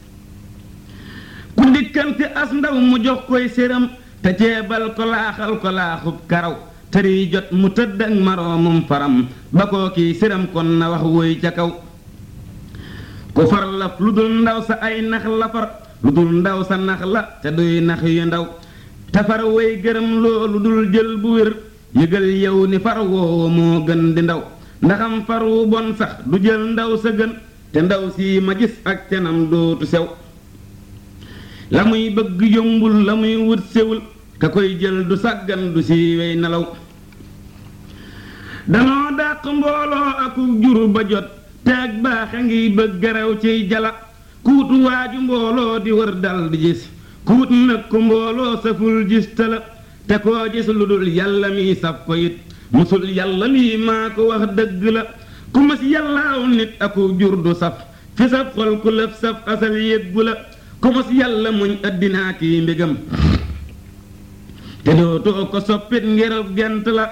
ku dikkante as ndaw mu jox koy séram te ceebal ko laaxal ko laaxub karaw tëri jot mu tëdd ak maroomum faram ba koo kii séram kon na wax woy ca kaw ku far laf lu dul ndaw sa ay nax la far lu dul ndaw sa nax la te duy nax yu ndaw te far woy gërëm loolu dul jël bu wér yëgal yow ni far woowa moo gën di ndaw ndaxam far wu bon sax du jël ndaw sa gën te ndaw sii ma gis ak canam dootu sew la muy bëgg yombul la muy wut sewul ka koy jël du sàggan du siiwey nelaw danoo dàq mbooloo aku jur ba jot te ak baaxe ngiy bëgg garaw ciy jala kuutu waaju mbooloo di wër dal di gis kuut nag ku mbooloo saful gis tala te koo gis lu dul yàlla mi saf ko it musul yàlla lii maa ko wax dëgg la ku mas yàllaaw nit aku jur du saf fi saf xol ku lëf saf asal yëggu la ku mas yàlla muñ addinaa kii mbégam te dootoo ko soppit ngirub gent la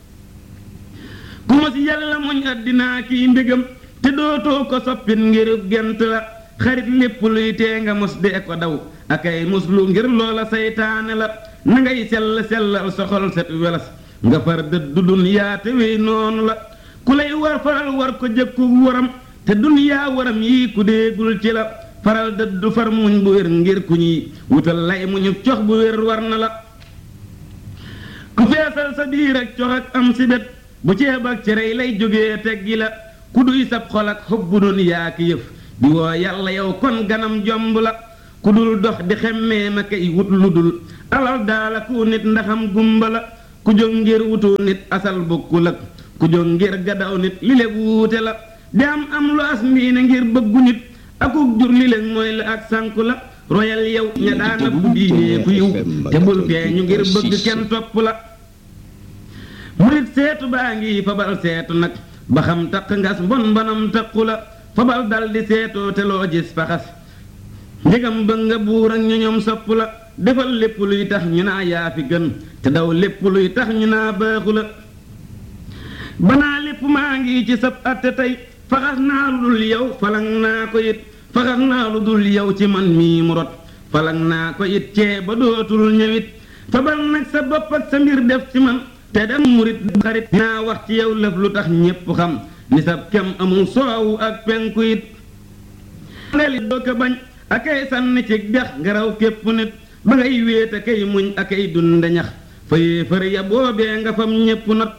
ku mas yàlla muñ addinaa kii mbégam te dootoo ko soppit ngirub gent la xarit lépp luy tee nga mos dee ko daw akay muslu ngir loola saytaane la na ngay sell sellal soxol set welas nga far dëddu dunyaa te wey noonu la ku lay war faral war ko jëkku waram te dunyaa waram yii ku déegul ci la faral dëddu far muñ bu wér ngir ku ñuy wutal lay muñu cox bu wér war na la ku feesal sa biir ak cox ak am si bet bu ceeb ak cerey lay jógee teggi la ku duy sab xol ak xubbu dunyaa ki yëf di woo yàlla yow kon ganam jomb la ku dul dox di xemmee ma kay wut lu dul alal daala ku nit ndaxam gumba la ku jóg ngir wutu nit asal bokkul ak ku jóg ngir gadaw nit li léeg wuute la di am am lu as mbiine ngir bëggu nit akuk jur li léeg mooy la ak sànku la royal yow ña daana bu diinee ku yiw te bul feeñu ngir bëgg kenn topp la murit seetu baa ngi fabal seetu nag ba xam taq ngas mbon mbonam taqu la fabal dal di seetoo te loo gis faxas ndegam bëgg nga buur ak ñu ñoom sopp la defal lépp luy tax ñu naa yaa fi gën te daw lépp luy tax ñu naa baaxu la banaa lépp maa ngi ci sab atte tey faxas naa lu dul yow falang naa ko it faxas naa lu dul yow ci man mii mu rot falang naa ko it cee ba dootul ñëwit fabal nag sa bopp ak sa mbir def ci man te dem murit xarit dinaa wax ci yow lëf lu tax ñépp xam ni sab kem amul soowu ak penku it leli doo ko bañ akay sànni ci dex ngaraw képp nit ba ngay wéet akay muñ akay dunde ñax fa yéefar ya boobee nga fam ñépp not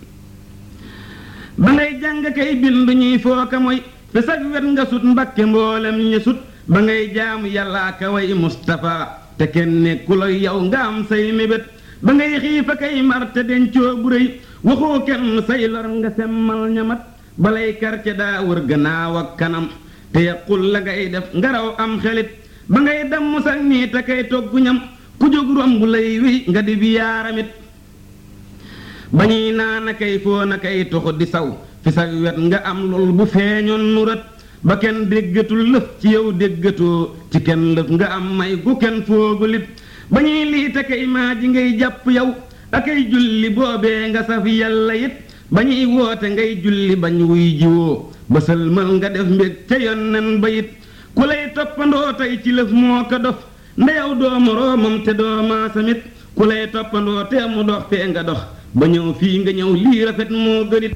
ba ngay jàng kay bindu ñuy fooka mooy te sag wet nga sut mbakke mboolem ña sut ba ngay jaamu yàllaa ka way Mustafa te kenn nekku la yow nga am say mébét ba ngay xiifa kay mar te dencoo bu rëy waxoo kenn say lor nga semmal ñamat balay karce daa wër gannaaw ak kanam te yaqul la ngay def ngaraw am xelit ba ngay damm sag nii te kay toggu ñam ku jóg romb lay wéy nga di bi yaaramit ba ñuy naan a kay foo na kay toxu di saw fi sag wet nga am lool bu feeñoon nu rët ba kenn déggatul lëf ci yow déggatoo ci kenn lëf nga am may gu kenn foogulit ba ñuy lii te kay maa ji ngay jàpp yow akay julli boobee nga saf yàlla it ba ñuy woote ngay julli bañ wuy jiwoo ba sëlmal nga def mbég ca yonnen ba it ku lay toppandoo tey ci lëf moo ko dof ndeyaw doo moroomam te doo maasamit ku lay toppandoo te mu dox fee nga dox ba ñëw fii nga ñëw lii rafet moo gënit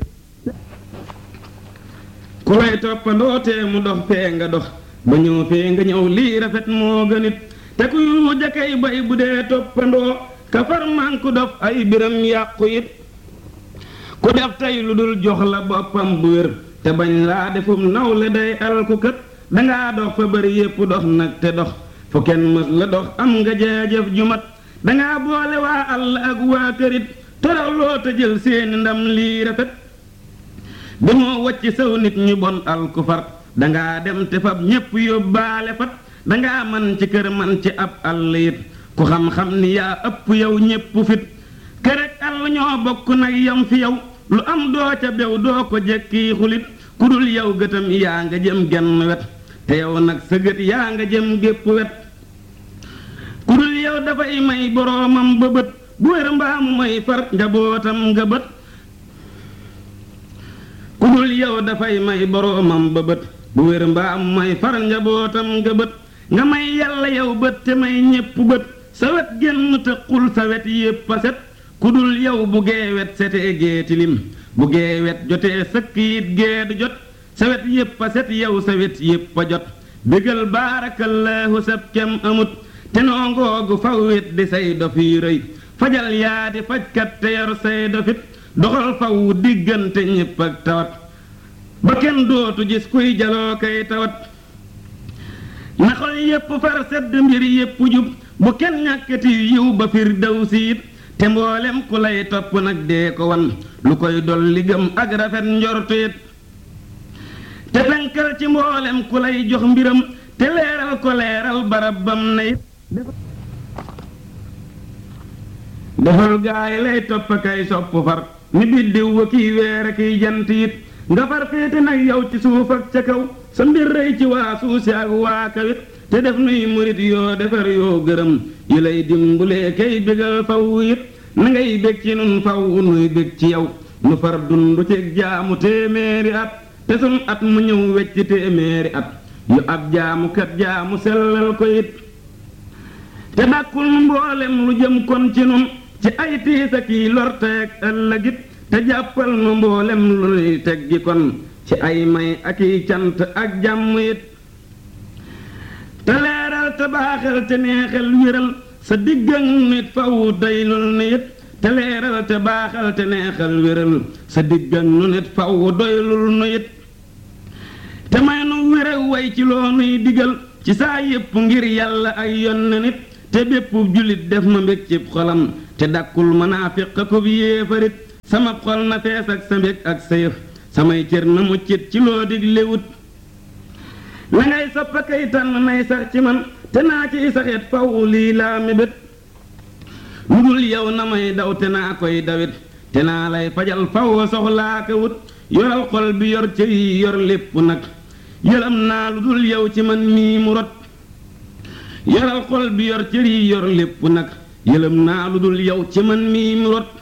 ku lay toppandoo te mu dox fee nga dox ba ñëw fee nga ñëw lii rafet moo gënit te ku yu jakay bay bu dee toppandoo ka far man ku dof ay biram yàqu it ku def tey lu dul jox la boppam bu wér te bañ laa defum nawle day alku kët dangaa dox fa bari yépp dox nag te dox fu kenn mës la dox am nga jaajëf ju mat dangaa boole waa àll ak waa kërit toraw loo te jël seeni ndam lii rafet demoo wacc saw nit ñu bon alku far dangaa dem te fab ñépp yóbbaale fat dangaa man ci kër man ci ab àll it ku xam-xam ni yaa ëpp yow ñépp fit kër ak àll ñoo bokk nag yam fi yow lu am doo ca bew doo ko jekki xulit ku dul yow gëtam yaa nga jëm genn wet te yow nag sa gët yaa nga jëm gépp wet ku dul yow dafay may boroomam ba bët bu wér mbaamu may far njabootam nga bët ku dul yow dafay may boroomam ba bët bu wér mbaamu may far njabootam nga bët nga may yàlla yow bët te may ñépp bët sa wet génn te xul sa wet yépp a set ku dul yow bu gee wet setee gee tilim bu gee wet jotee sëkk yit gee du jot sa wet yépp a set yow sa wet yépp a jot bégal baarakallaahu sab kem amut te noo ngoogu faw wet di say dof yi rëy fajal yaa di fajkat te yor say dofit doxal faw diggante ñépp ak tawat ba kenn dootu gis kuy jaloo kay tawat na xol yépp far sedd mbir yépp jub bu kenn ñàkkati yiw ba fir daw siit te mboolem ku lay topp nag dee ko wan lu koy dolli gëm ak rafet njortu it te fenkal ci mboolem ku lay jox mbiram te leeral ko leeral barab bam na it defal gaay lay topp kay sopp far ni biddiw wa kiy weer kiy jant it nga far féete nag yow ci suuf ak ca kaw sa mbir rëy ci waa suuf si ak waa kawit te def nuy murit yoo defar yoo gërëm yi lay dimbulee kay bégal faw it na ngay bég ci nun faw nuy bég ci yow nu far dundu ci jaamu téeméeri at te sun at mu ñëw wecc téeméeri at yu ab jaamu kat jaamu sellal ko it te dàkkul nu mboolem lu jëm kon ci nun ci ay tiis ak yi lorteeg ëllëgit te jàppal nu mboolem lu nuy teggi kon ci ay may ak i cant ak jàmm it te leeral te baaxal te neexal wéral sa diggan nit faw doylul ni it te leeral te baaxal te neexal wéral sa diggan nu nit faw doylul nu it te may nu wére way ci loo nuy digal ci saa yépp ngir yàlla ay yonne nit te bépp jullit def ma mbég ci xolam te dakkul manaafiq ko yéefarit sama xol na fees ak sa mbég ak sa yëf samay cër na muccit ci loo diglewut la ngay soppa kay tànn nay sax ci man te naa ciy saxet faw lii laa mébét lu dul yow na may daw te naa koy dawit te naa lay fajal faw soxlaa ko wut yoral xol bi yor cër yi yor lépp nag yëlam naa lu dul yow ci man mii mu rot yoral xol bi yor cër yi yor lépp nag yëlam naa lu dul yow ci man mii mu rot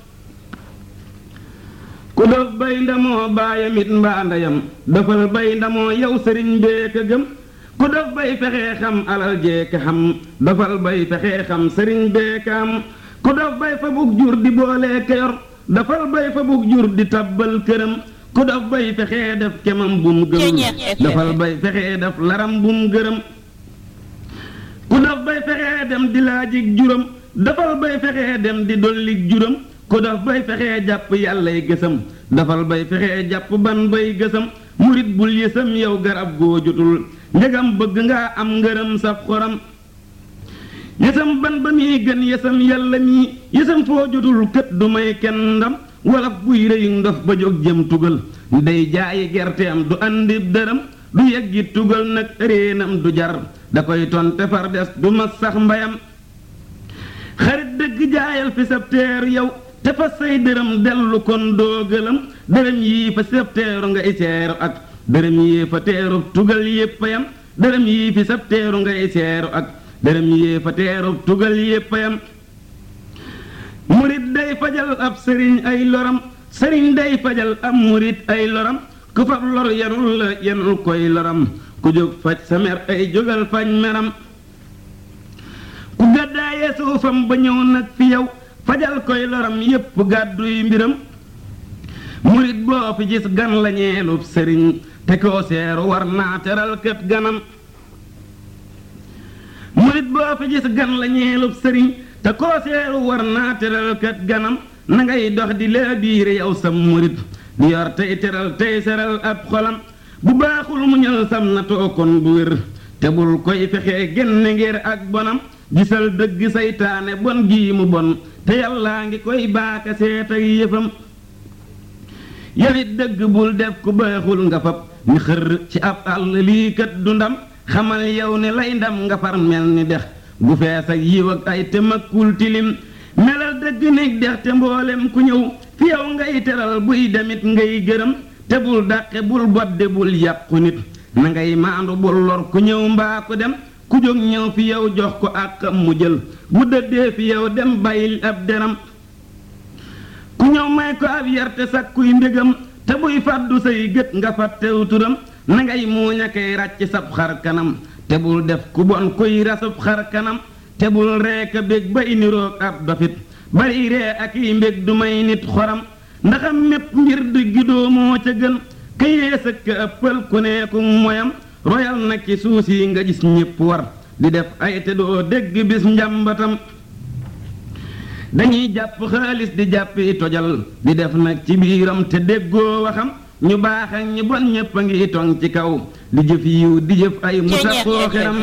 ku dof bay ndamoo baayam it mbaa ndeyam dofal bay ndamoo yow sëriñ bee ka gëm ku dof bay fexee xam alal jee ka xam dofal bay fexee xam sëriñ bee ka am ku dof bay fa bug jur di boolee ka yor dofal bay fa bug jur di tabbal këram ku dof bay fexee def kemam bum gëm dofal bay fexee def laram bum gërëm ku dof bay fexee dem di laajig juram dofal bay fexee dem di dollig juram ku dof bay fexee jàpp yàllay gësam dafal bay fexee jàpp ban bay gësam murit bul yësam yow garab goo jotul njëgam bëgg nga am ngërëm saf xoram yësam ban ba muy gën yësam yàlla mii yësam foo jotul kët du may kenn ndam wala buy rëyu ndof ba jóg jëm tugal day jaayi gerteem du andi dërëm du yeggi tugal nag réenam du jar da koy tonte far des du ma sax mbayam xarit dëgg jaayal fi sab teer yow te fa say dërëm dellu kon doo gëlëm dërëm yii fa sab teeru nga iseeru ak dërëm yii fa teeru tugal yépp yam dërëm yii fi sab teeru nga iseeru ak dërëm yii fa teeru tugal yépp yam murit day fajal ab sëriñ ay loram sëriñ day fajal ab murit ay loram ku fab lor yanul la yanul koy loram ku jóg faj sa mer ay jógal faj meram ku gàddaaye suufam ba ñëw nag fi yow fajal koy loram yépp gàdduy mbiram murit boo fi gis gan la ñeelub sëriñ te koo seeru war naa teral kët ganam murit boo fi gis gan la ñeelub sëriñ te koo seeru war naa teral kët ganam na ngay dox di lee biire yow sam murit di yor tey teral tey seral ab xolam bu baaxul mu ñël sam na tookon bu wér te bul koy fexee génne ngir ak bonam gisal dëgg saytaane bon gii mu bon te yàllaa ngi koy baaka seet ak yëfam yawit dëgg bul def ku baaxul nga fab ni xër ci ab àll lii kat du ndam xamal yow ne lay ndam nga far mel ni dex gu fees ak yiw ak ay te makkul tilim melal dëgg néeg dex te mboolem ku ñëw fi yow ngay teral buy demit ngay gërëm te bul dàqe bul bodde bul yàqu nit na ngay maandu bul lor ku ñëw mbaa ku dem ku jóg ñëw fi yow jox ko àqam mu jël bu dëddee fi yow dem bàyyil ab deram ku ñëw may ko ab yarte sakkuy mbégam te buy fàddu say gët nga fàttew turam na ngay muuñ a koy ràcc sab xar kanam te bul def ku bon kuy rasub xar kanam te bul reeka bég bay niroog ab dofit bari ree ak i mbég du may nit xoram ndaxam mépp mbir diggi doomoo ca gën ka yées ak ka ëppal ku neeku moyam royal nag ci suus yi nga gis ñépp war di def ay te doo dégg bis njàmbatam dañuy jàpp xaalis di jàppi tojal di def nag ci biiram te déggoo waxam ñu baax ak ñu bon ñépp a ngi tong ci kaw di jëf yiw di jëf ay musa koo xeram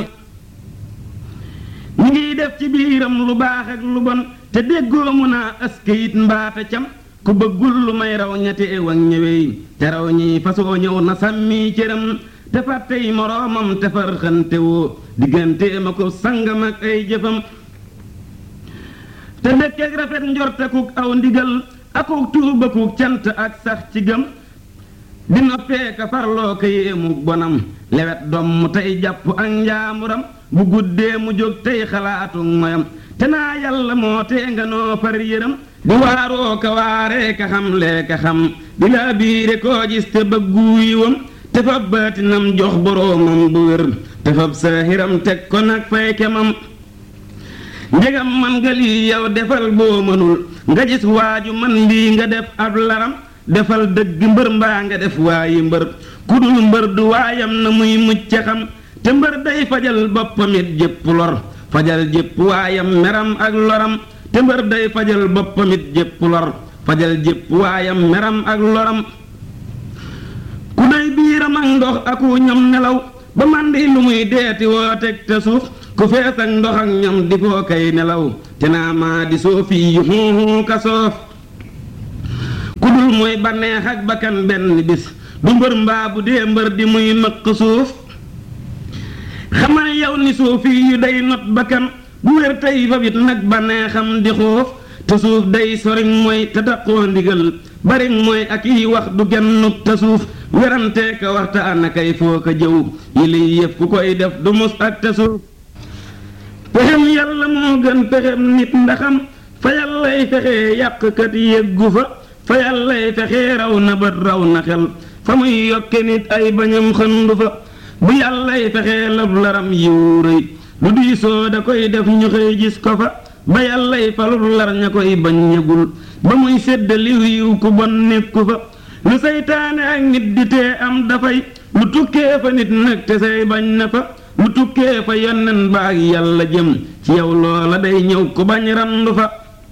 ñu ngi def ci biiram lu baax ak lu bon te déggoo mu naa askayit mbaata cam ku bëggul lu may raw ñetti ew ak ñëwey te raw ñi fasoo ñëw na sàmmi cëram te fàttey moroomam te far xantewoo diggante ma ko sangam ak ay jëfam te dëkkeek rafet njortakuk aw ndigal akuk tuubakuk cant ak sax ci gëm di noppee ka farloo ka yéemu bonam lewet domm tey jàpp ak njaamuram bu guddee mu jóg tey xalaatu moyam te naa yàlla moo tee nga noo far yëram di waaroo ka waaree ka xam lee ka xam di laa biire koo gis te bëggu yiwam te fab baatinam jox boroomam bu wér te fab saahiram teg ko nag fay kemam njegam man nga lii yow defal boo mënul nga gis waaju man lii nga def ab laram defal dëgg mbër mbaa nga def waayi mbër ku dul mbër du waayam na muy mucc xam te mbër day fajal boppam it jépp lor fajal jépp waayam meram ak loram te mbër day fajal boppam it jépp lor fajal jépp waayam meram ak loram ku day biiram ak ndox aku ñam nelaw ba màndi lu muy deeti woo teg te suuf ku fees ak ndox ak ñam di foo kay nelaw te naa maa di soofi yu xuuxu ka soof ku dul mooy banneex ak bakkan benn bis du mbër mbaa bu dee mbër di muy mëq suuf xamal yow ni suufi yu day not bakkan bu wér tey fa bit nag banneexam di xoof te suuf day soriñ mooy te daqoo ndigal bari mooy ak yi wax du gennuk te suuf werante ka waxtaan kay foo ko jëw yi liy yëf ku koy def du mus ak te suuf pexem yàlla moo gën pexem nit ndaxam fa yàllay fexee yàqkat yëggu fa fa yàllay fexee raw na bët raw na xel fa muy yokke nit ay bañam xëndu fa bu yàllay fexee lab laram yiw rëy lu diisoo da koy def ñu xëy gis ko fa ba yàllay falul lar ña koy bañ ñëgul ba muy sédd liw yiw ku bon nekku fa lu seytaane ak nit di tee am dafay lu tukkee fa nit nag te say bañ na fa lu tukkee fa yonnen ba ak yàlla jëm ci yow loola day ñëw ku bañ randu fa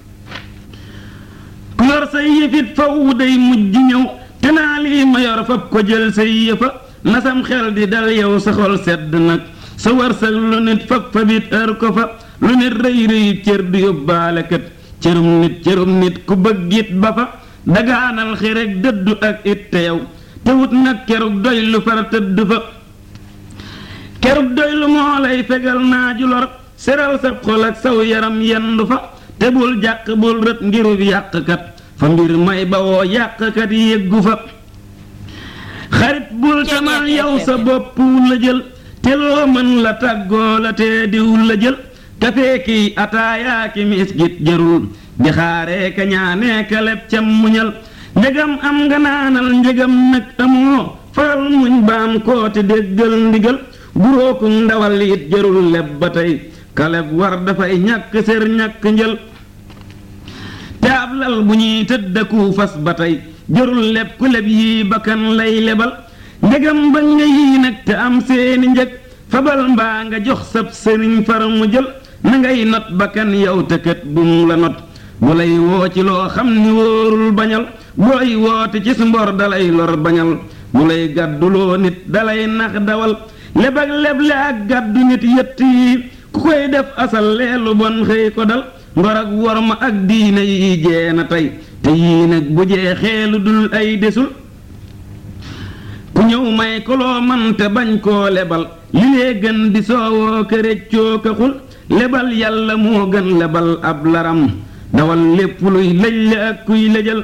ku yor say yëfit faw day mujj ñëw te naa lii ma yor fab ko jël say yëfa nasam xel di dal yow sa xol sedd nag sa wërsëg lu nit fab fabit ër ko fa lu nit rëy rëy cër du yóbbaale kat cërum nit cërum nit ku bëggit ba fa dagaanal xi rek dëddu ak it te yow te wut nag kerug doy lu far tëdd fa kerug doy lu moo lay fegal naaju lor seral sa xol ak saw yaram yendu fa te bul jàq bul rët ngirub yàqkat fa mbir may bawoo yàqkat yéggu fa xarit bul tamal yow sa bopp la jël te loo mën la tàggoo la te diw la jël kafee kiy ataayaa ki miskit jarul di xaaree ka ñaanee ka leb cam muñal njëgam am nga naanal njëgam nag amoo faral muñ baam koo te déggal ndigal guróoku ndawal it jarul leb ba tey kaleb war dafay ñàkk sér ñàkk njël te ab lal bu ñuy tëddaku fas ba tey jarul leb ku leb yii bakkan lay lebal njëgam ba nga yii nag te am seeni njëg fabal mbaa nga jox sab sëriñ far mu jël na ngay not bakkan yow te kët bum la not bu lay woo ci loo xam ni wóorul bañal booy woote ci su mbor dalay lor bañal bu lay gàdduloo nit dalay nax dawal leb ak leble ak gàddu nit yett yi ku koy def asal leelu bon xëy ko dal ngor ak worma ak diine yi jee na tey te yii nag bu jeexee lu dul ay desul ku ñëw may ko loo man te bañ koo lebal li lee gën di soowoo këréccoo ka xul lebal yàlla moo gën lebal ab laram dawal lépp luy lëj la ak kuy lëjal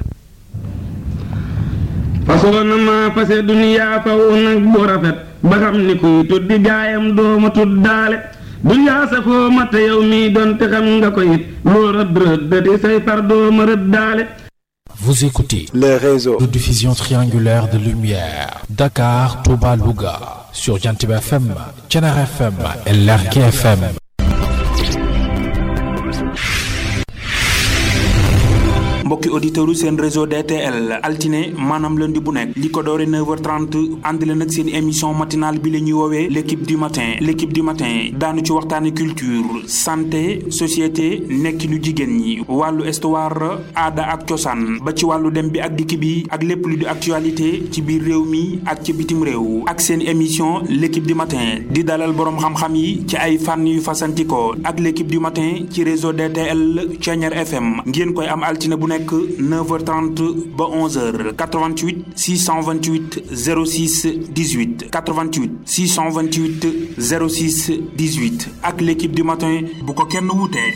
fasoo na maa fase duniyaa faw nag bu rafet ba xam ni kuy tuddi gaayam dooma tuddaale duniyaa safoo ma te yow mii doon te xam nga ko it loo rëdd rëddati say far dooma rëddaale Vous écoutez les réseaux de diffusion triangulaire de lumière Dakar, Touba, Louga sur Jantib FM, Thiénare FM et Lergui FM. mbokki auditeurs seen réseau DTL altine maanaam lundi bu nekk li ko doore 9h30 ànd leen ak seen émission matinale bi la ñuy woowee l' équipe du matin l' équipe du matin daanu ci waxtaane culture santé société nekkinu jigéen ñi wàllu histoire aada ak cosaan ba ci wàllu dem bi ak dikk bi ak lépp lu di actualité ci biir réew mi ak ci bitim réew ak seen émission l' équipe du matin di dalal boroom xam-xam yi ci ay fànn yu fasantikoo ak l' équipe du matin ci réseau DTL Thiéniere FM ngeen koy am altine bu nekk 9h30 ba 11h 88 628 06 18 88 628 06 18 ak l'équipe du matin bu ko kenn wutee.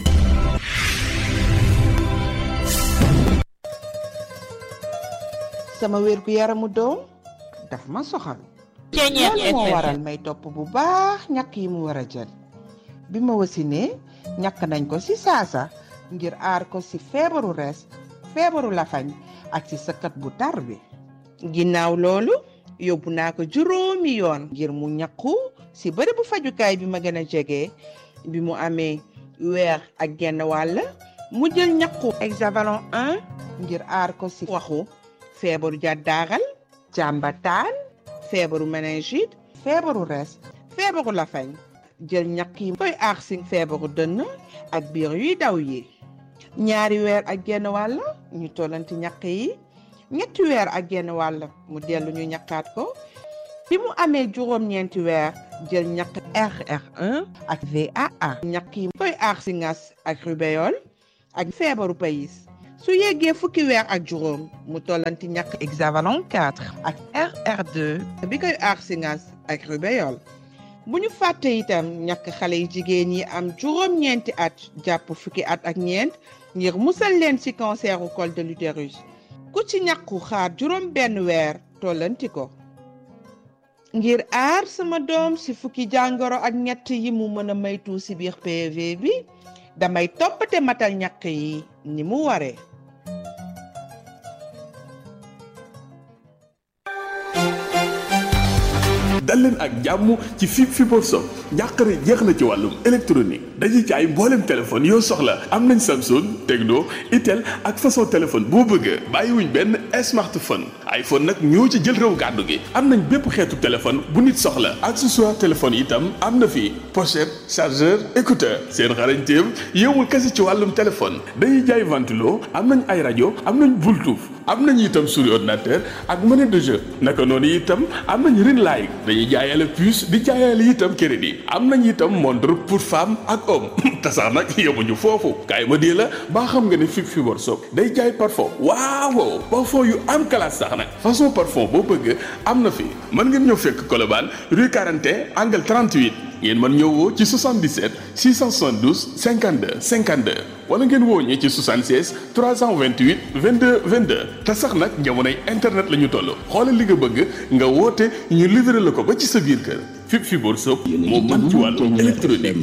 sama wér gu yaramu doom daf ma soxal loolu moo waral may topp bu baax ñàkk yi mu war a jël bi ma wasinee ñàkk nañ ko ci saasa ngir aar ko ci feebaru res feebaru lafañ ak ci sëkkat bu tar bi ginnaaw loolu yóbbu naa ko juróomi yoon ngir mu ñàkku ci bërëbu fajukaay bi ma gën a jege bi mu amee weer ak genn wàll mu jël ñàkku hexavalon 1 ngir aar ko ci waxu feebaru jàddaaral jàmbataan feebaru méningite feebaru res feebaru lafañ jël ñàkk yi koy aar ci feebaru dënn ak biir yuy daw yi ñaari weer ak genn wàll ñu tollanti ñàkk yi ñetti weer ak genn wàll mu dellu ñu ñàkkaat ko bi mu amee juróom-ñeenti weer jël ñàkk RR1 ak VAA ñàkk yi koy aar ci ngas ak rubéole ak feebaru payis su yeggee fukki weer ak juróom mu tollanti ñàkk hexavalon 4 ak RR2 bi koy aar ci ngas ak rubéole bu ñu fàtte itam ñàkk xale yi jigéen yi am juróom-ñeenti at jàpp fukki at ak ñeent ngir musal leen ci canceru col de l'utérus ku ci ñàkku xaar juróom benn weer tollanti ko ngir aar sama doom ci fukki jàngoro ak ñett yi mu mën a maytu ci biir PV bi damay toppate matal ñàkk yi ni mu waree dal leen ak jàmm ci fi Fibre Shop njàqare jeex na ci wàllum électronique dañuy jaay mboolem téléphone yoo soxla am nañ Samsung Tecno Itel ak façon téléphone boo bëgg bàyyiwuñ benn smartphone iPhone nag ñoo ci jël réew gàddu gi am nañ bépp xeetu téléphone bu nit soxla accessoire téléphone itam am na fi pochette chargeur écouteur seen xarañteem yowul kese ci wàllum téléphone dañuy jaay ventilo am nañ ay rajo am nañ Bluetooth am nañ itam souris ordinateur ak monnaie de jeu naka noonu itam am nañ ring light dañuy jaayale puce di jaayale itam crédit am nañ itam montre pour femme ak homme te sax nag yemuñu foofu kaay ma dee la baa xam nga ne fi Fibre Shop day jaay parfum waaw parfum yu am classe sax nag façon parfum boo bëgg am na fi mën ngeen ñëw fekk Colobane rue 41 angle 38 ngeen mën ñëw woo ci 77 672 52 52 wala ngeen woo ñi ci 76 328 22 22 te sax nag jamonoy internet la ñu toll xoolal li nga bëgg nga woote ñu livré la ko ba ci sa biir kër fi Fibre Shop moo mën ci wàllu électronique.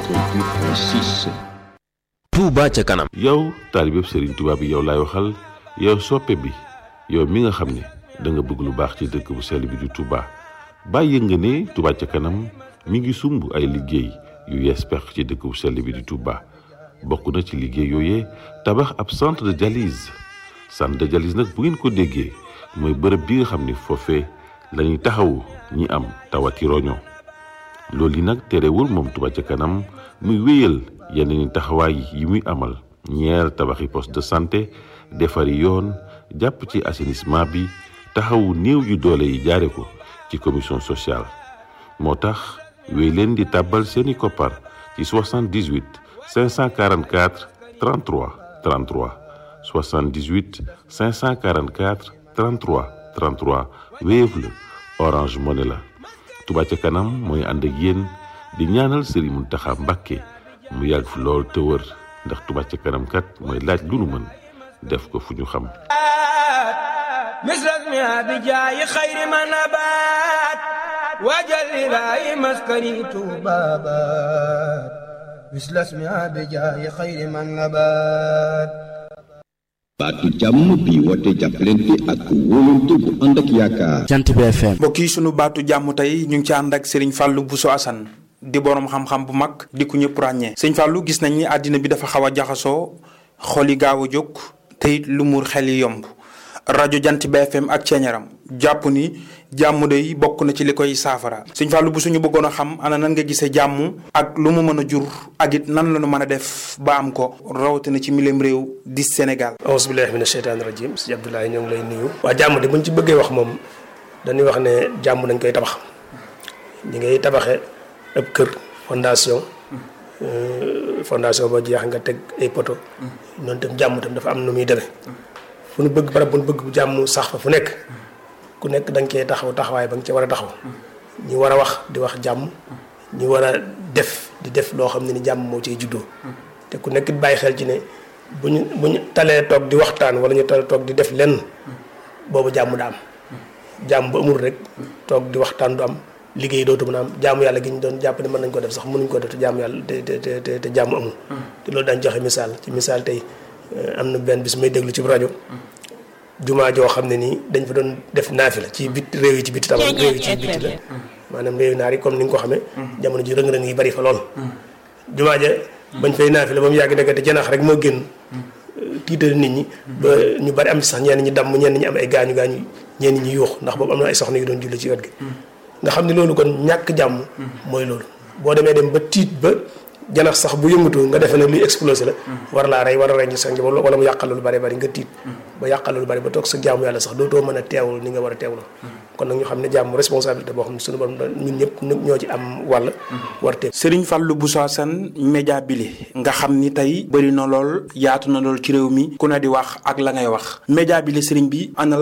Touba ca kanam. yow taalibeb Serigne Touba bi yow laay waxal yow soppe bi yow mi nga xam ne da nga bëgg lu baax ci dëkk bu sell bi di Touba bàyyi nga ne Touba ca kanam mi ngi sumb ay liggéey yu yees pex ci dëkk bu sell bi di Touba bokk na ci liggéey yooyee tabax ab centre de dialyse centre de dialyse nag bu ngeen ko déggee mooy bërëb bi nga xam ne foofee lañuy taxawu ñi am tawati roño loolu yi nag terewul moom Touba ca kanam muy wéyal yeneen taxawaay yi muy amal ñeer tabaxi poste de santé defari yoon jàpp ci assainissement bi taxawu néew yu doole yi jaare ko ci commission sociale moo tax wéy leen di tàbbal seeni koppar ci 78 544 33 33 78 544 33 33 Wave la Orange Money la Touba ca kanam mooy ànd ak yéen di ñaanal Serigne Mountakha Mbacké mu yàgg fi lool te wër ndax Touba ca kanam kat mooy laaj lu nu mën def ko fu ñu xam مثلك ما بجاي خير ما نبات وجل لاي مسكني بابات مثل اسمها بجاي خير ما نبات baatu jàmm bi woote jàppalante ak wóolante bu ànd ak yaakaar. jant bi FM. mbokk yi sunu baatu jàmm tey ñu ngi ci ànd ak Serigne Fallou Bousso Assane di borom xam-xam bu mag di ku ñëpp ràññee. sëñ Fallou gis nañ ni àddina bi dafa xaw a jaxasoo xol yi gaaw a jóg te it lu muur xel yi yomb rajo jant bi FM ak ceeñaram jàpp ni jàmm day bokk na ci li koy saafara. sëñ Fallou bu suñu bëggoon a xam ana nan nga gisee jàmm ak lu mu mën a jur ak it nan la ñu mën a def ba am ko rawatina ci mileem réew di Sénégal. auzu billaahi mina sheytaani rajiim sëñ Abdoulaye ñoo ngi lay nuyu. waa jàmm de buñ ci bëggee wax moom dañuy wax ne jàmm dañ koy tabax ñi ngay tabaxee ab kër fondation fondation ba jeex nga teg ay poto noonu tam jàmm tam dafa am nu muy demee fu nu bëgg barab bu nu bëgg bu jàmm sax fa fu nekk ku nekk da nga koy taxaw taxawaay ba nga ci war a taxaw ñi war a wax di wax jàmm ñi war a def di def loo xam ne ni jàmm moo ciy juddoo te ku nekk bàyyi xel ci ne bu ñu bu ñu talee toog di waxtaan wala ñu talee toog di def lenn boobu jàmm da am jàmm ba amul rek toog di waxtaan du am liggéey dootu mën a am jaamu yàlla gi ñu doon jàpp ne mën nañ ko def sax mënuñ ko def te jaamu yàlla te te te te jàmm amul te loolu daañ joxe misaal ci misaal tey am na benn bis may déglu ci rajo jumaa joo xam ne nii dañ fa doon def naafi la ci bit réew yi ci biti tabax réew yi ci biti la maanaam réew naar yi comme ni nga ko xamee jamono ji rëng-rëng yi bari fa lool jumaa ja bañ fay naafi la ba mu yàgg nekk te janax rek moo génn tiital nit ñi ba ñu bari am ci sax ñenn ñi damm ñenn ñi am ay gaañu gaañu ñenn ñi yuux ndax boobu am na ay soxna yu doon julli ci wet gi nga xam ne loolu kon ñàkk jàmm mooy loolu boo demee dem ba tiit ba janax sax bu yëngatu nga defee ne luy explosé la war laa rey war a rey ñu sa njaboot wala mu yàqal lu bari bari nga tiit ba yàqal lu bari ba toog sa jaamu yàlla sax dootoo mën a teewul ni nga war a teewlu kon nag ñu xam ne jàmm responsabilité boo xam ne suñu borom ñun ñëpp ñoo ci am wàll war teew Serigne Fallou Bousso Assane média bile nga xam ni tey bëri na lool yaatu na lool ci réew mi ku ne di wax ak la ngay wax média bile Serigne bi ana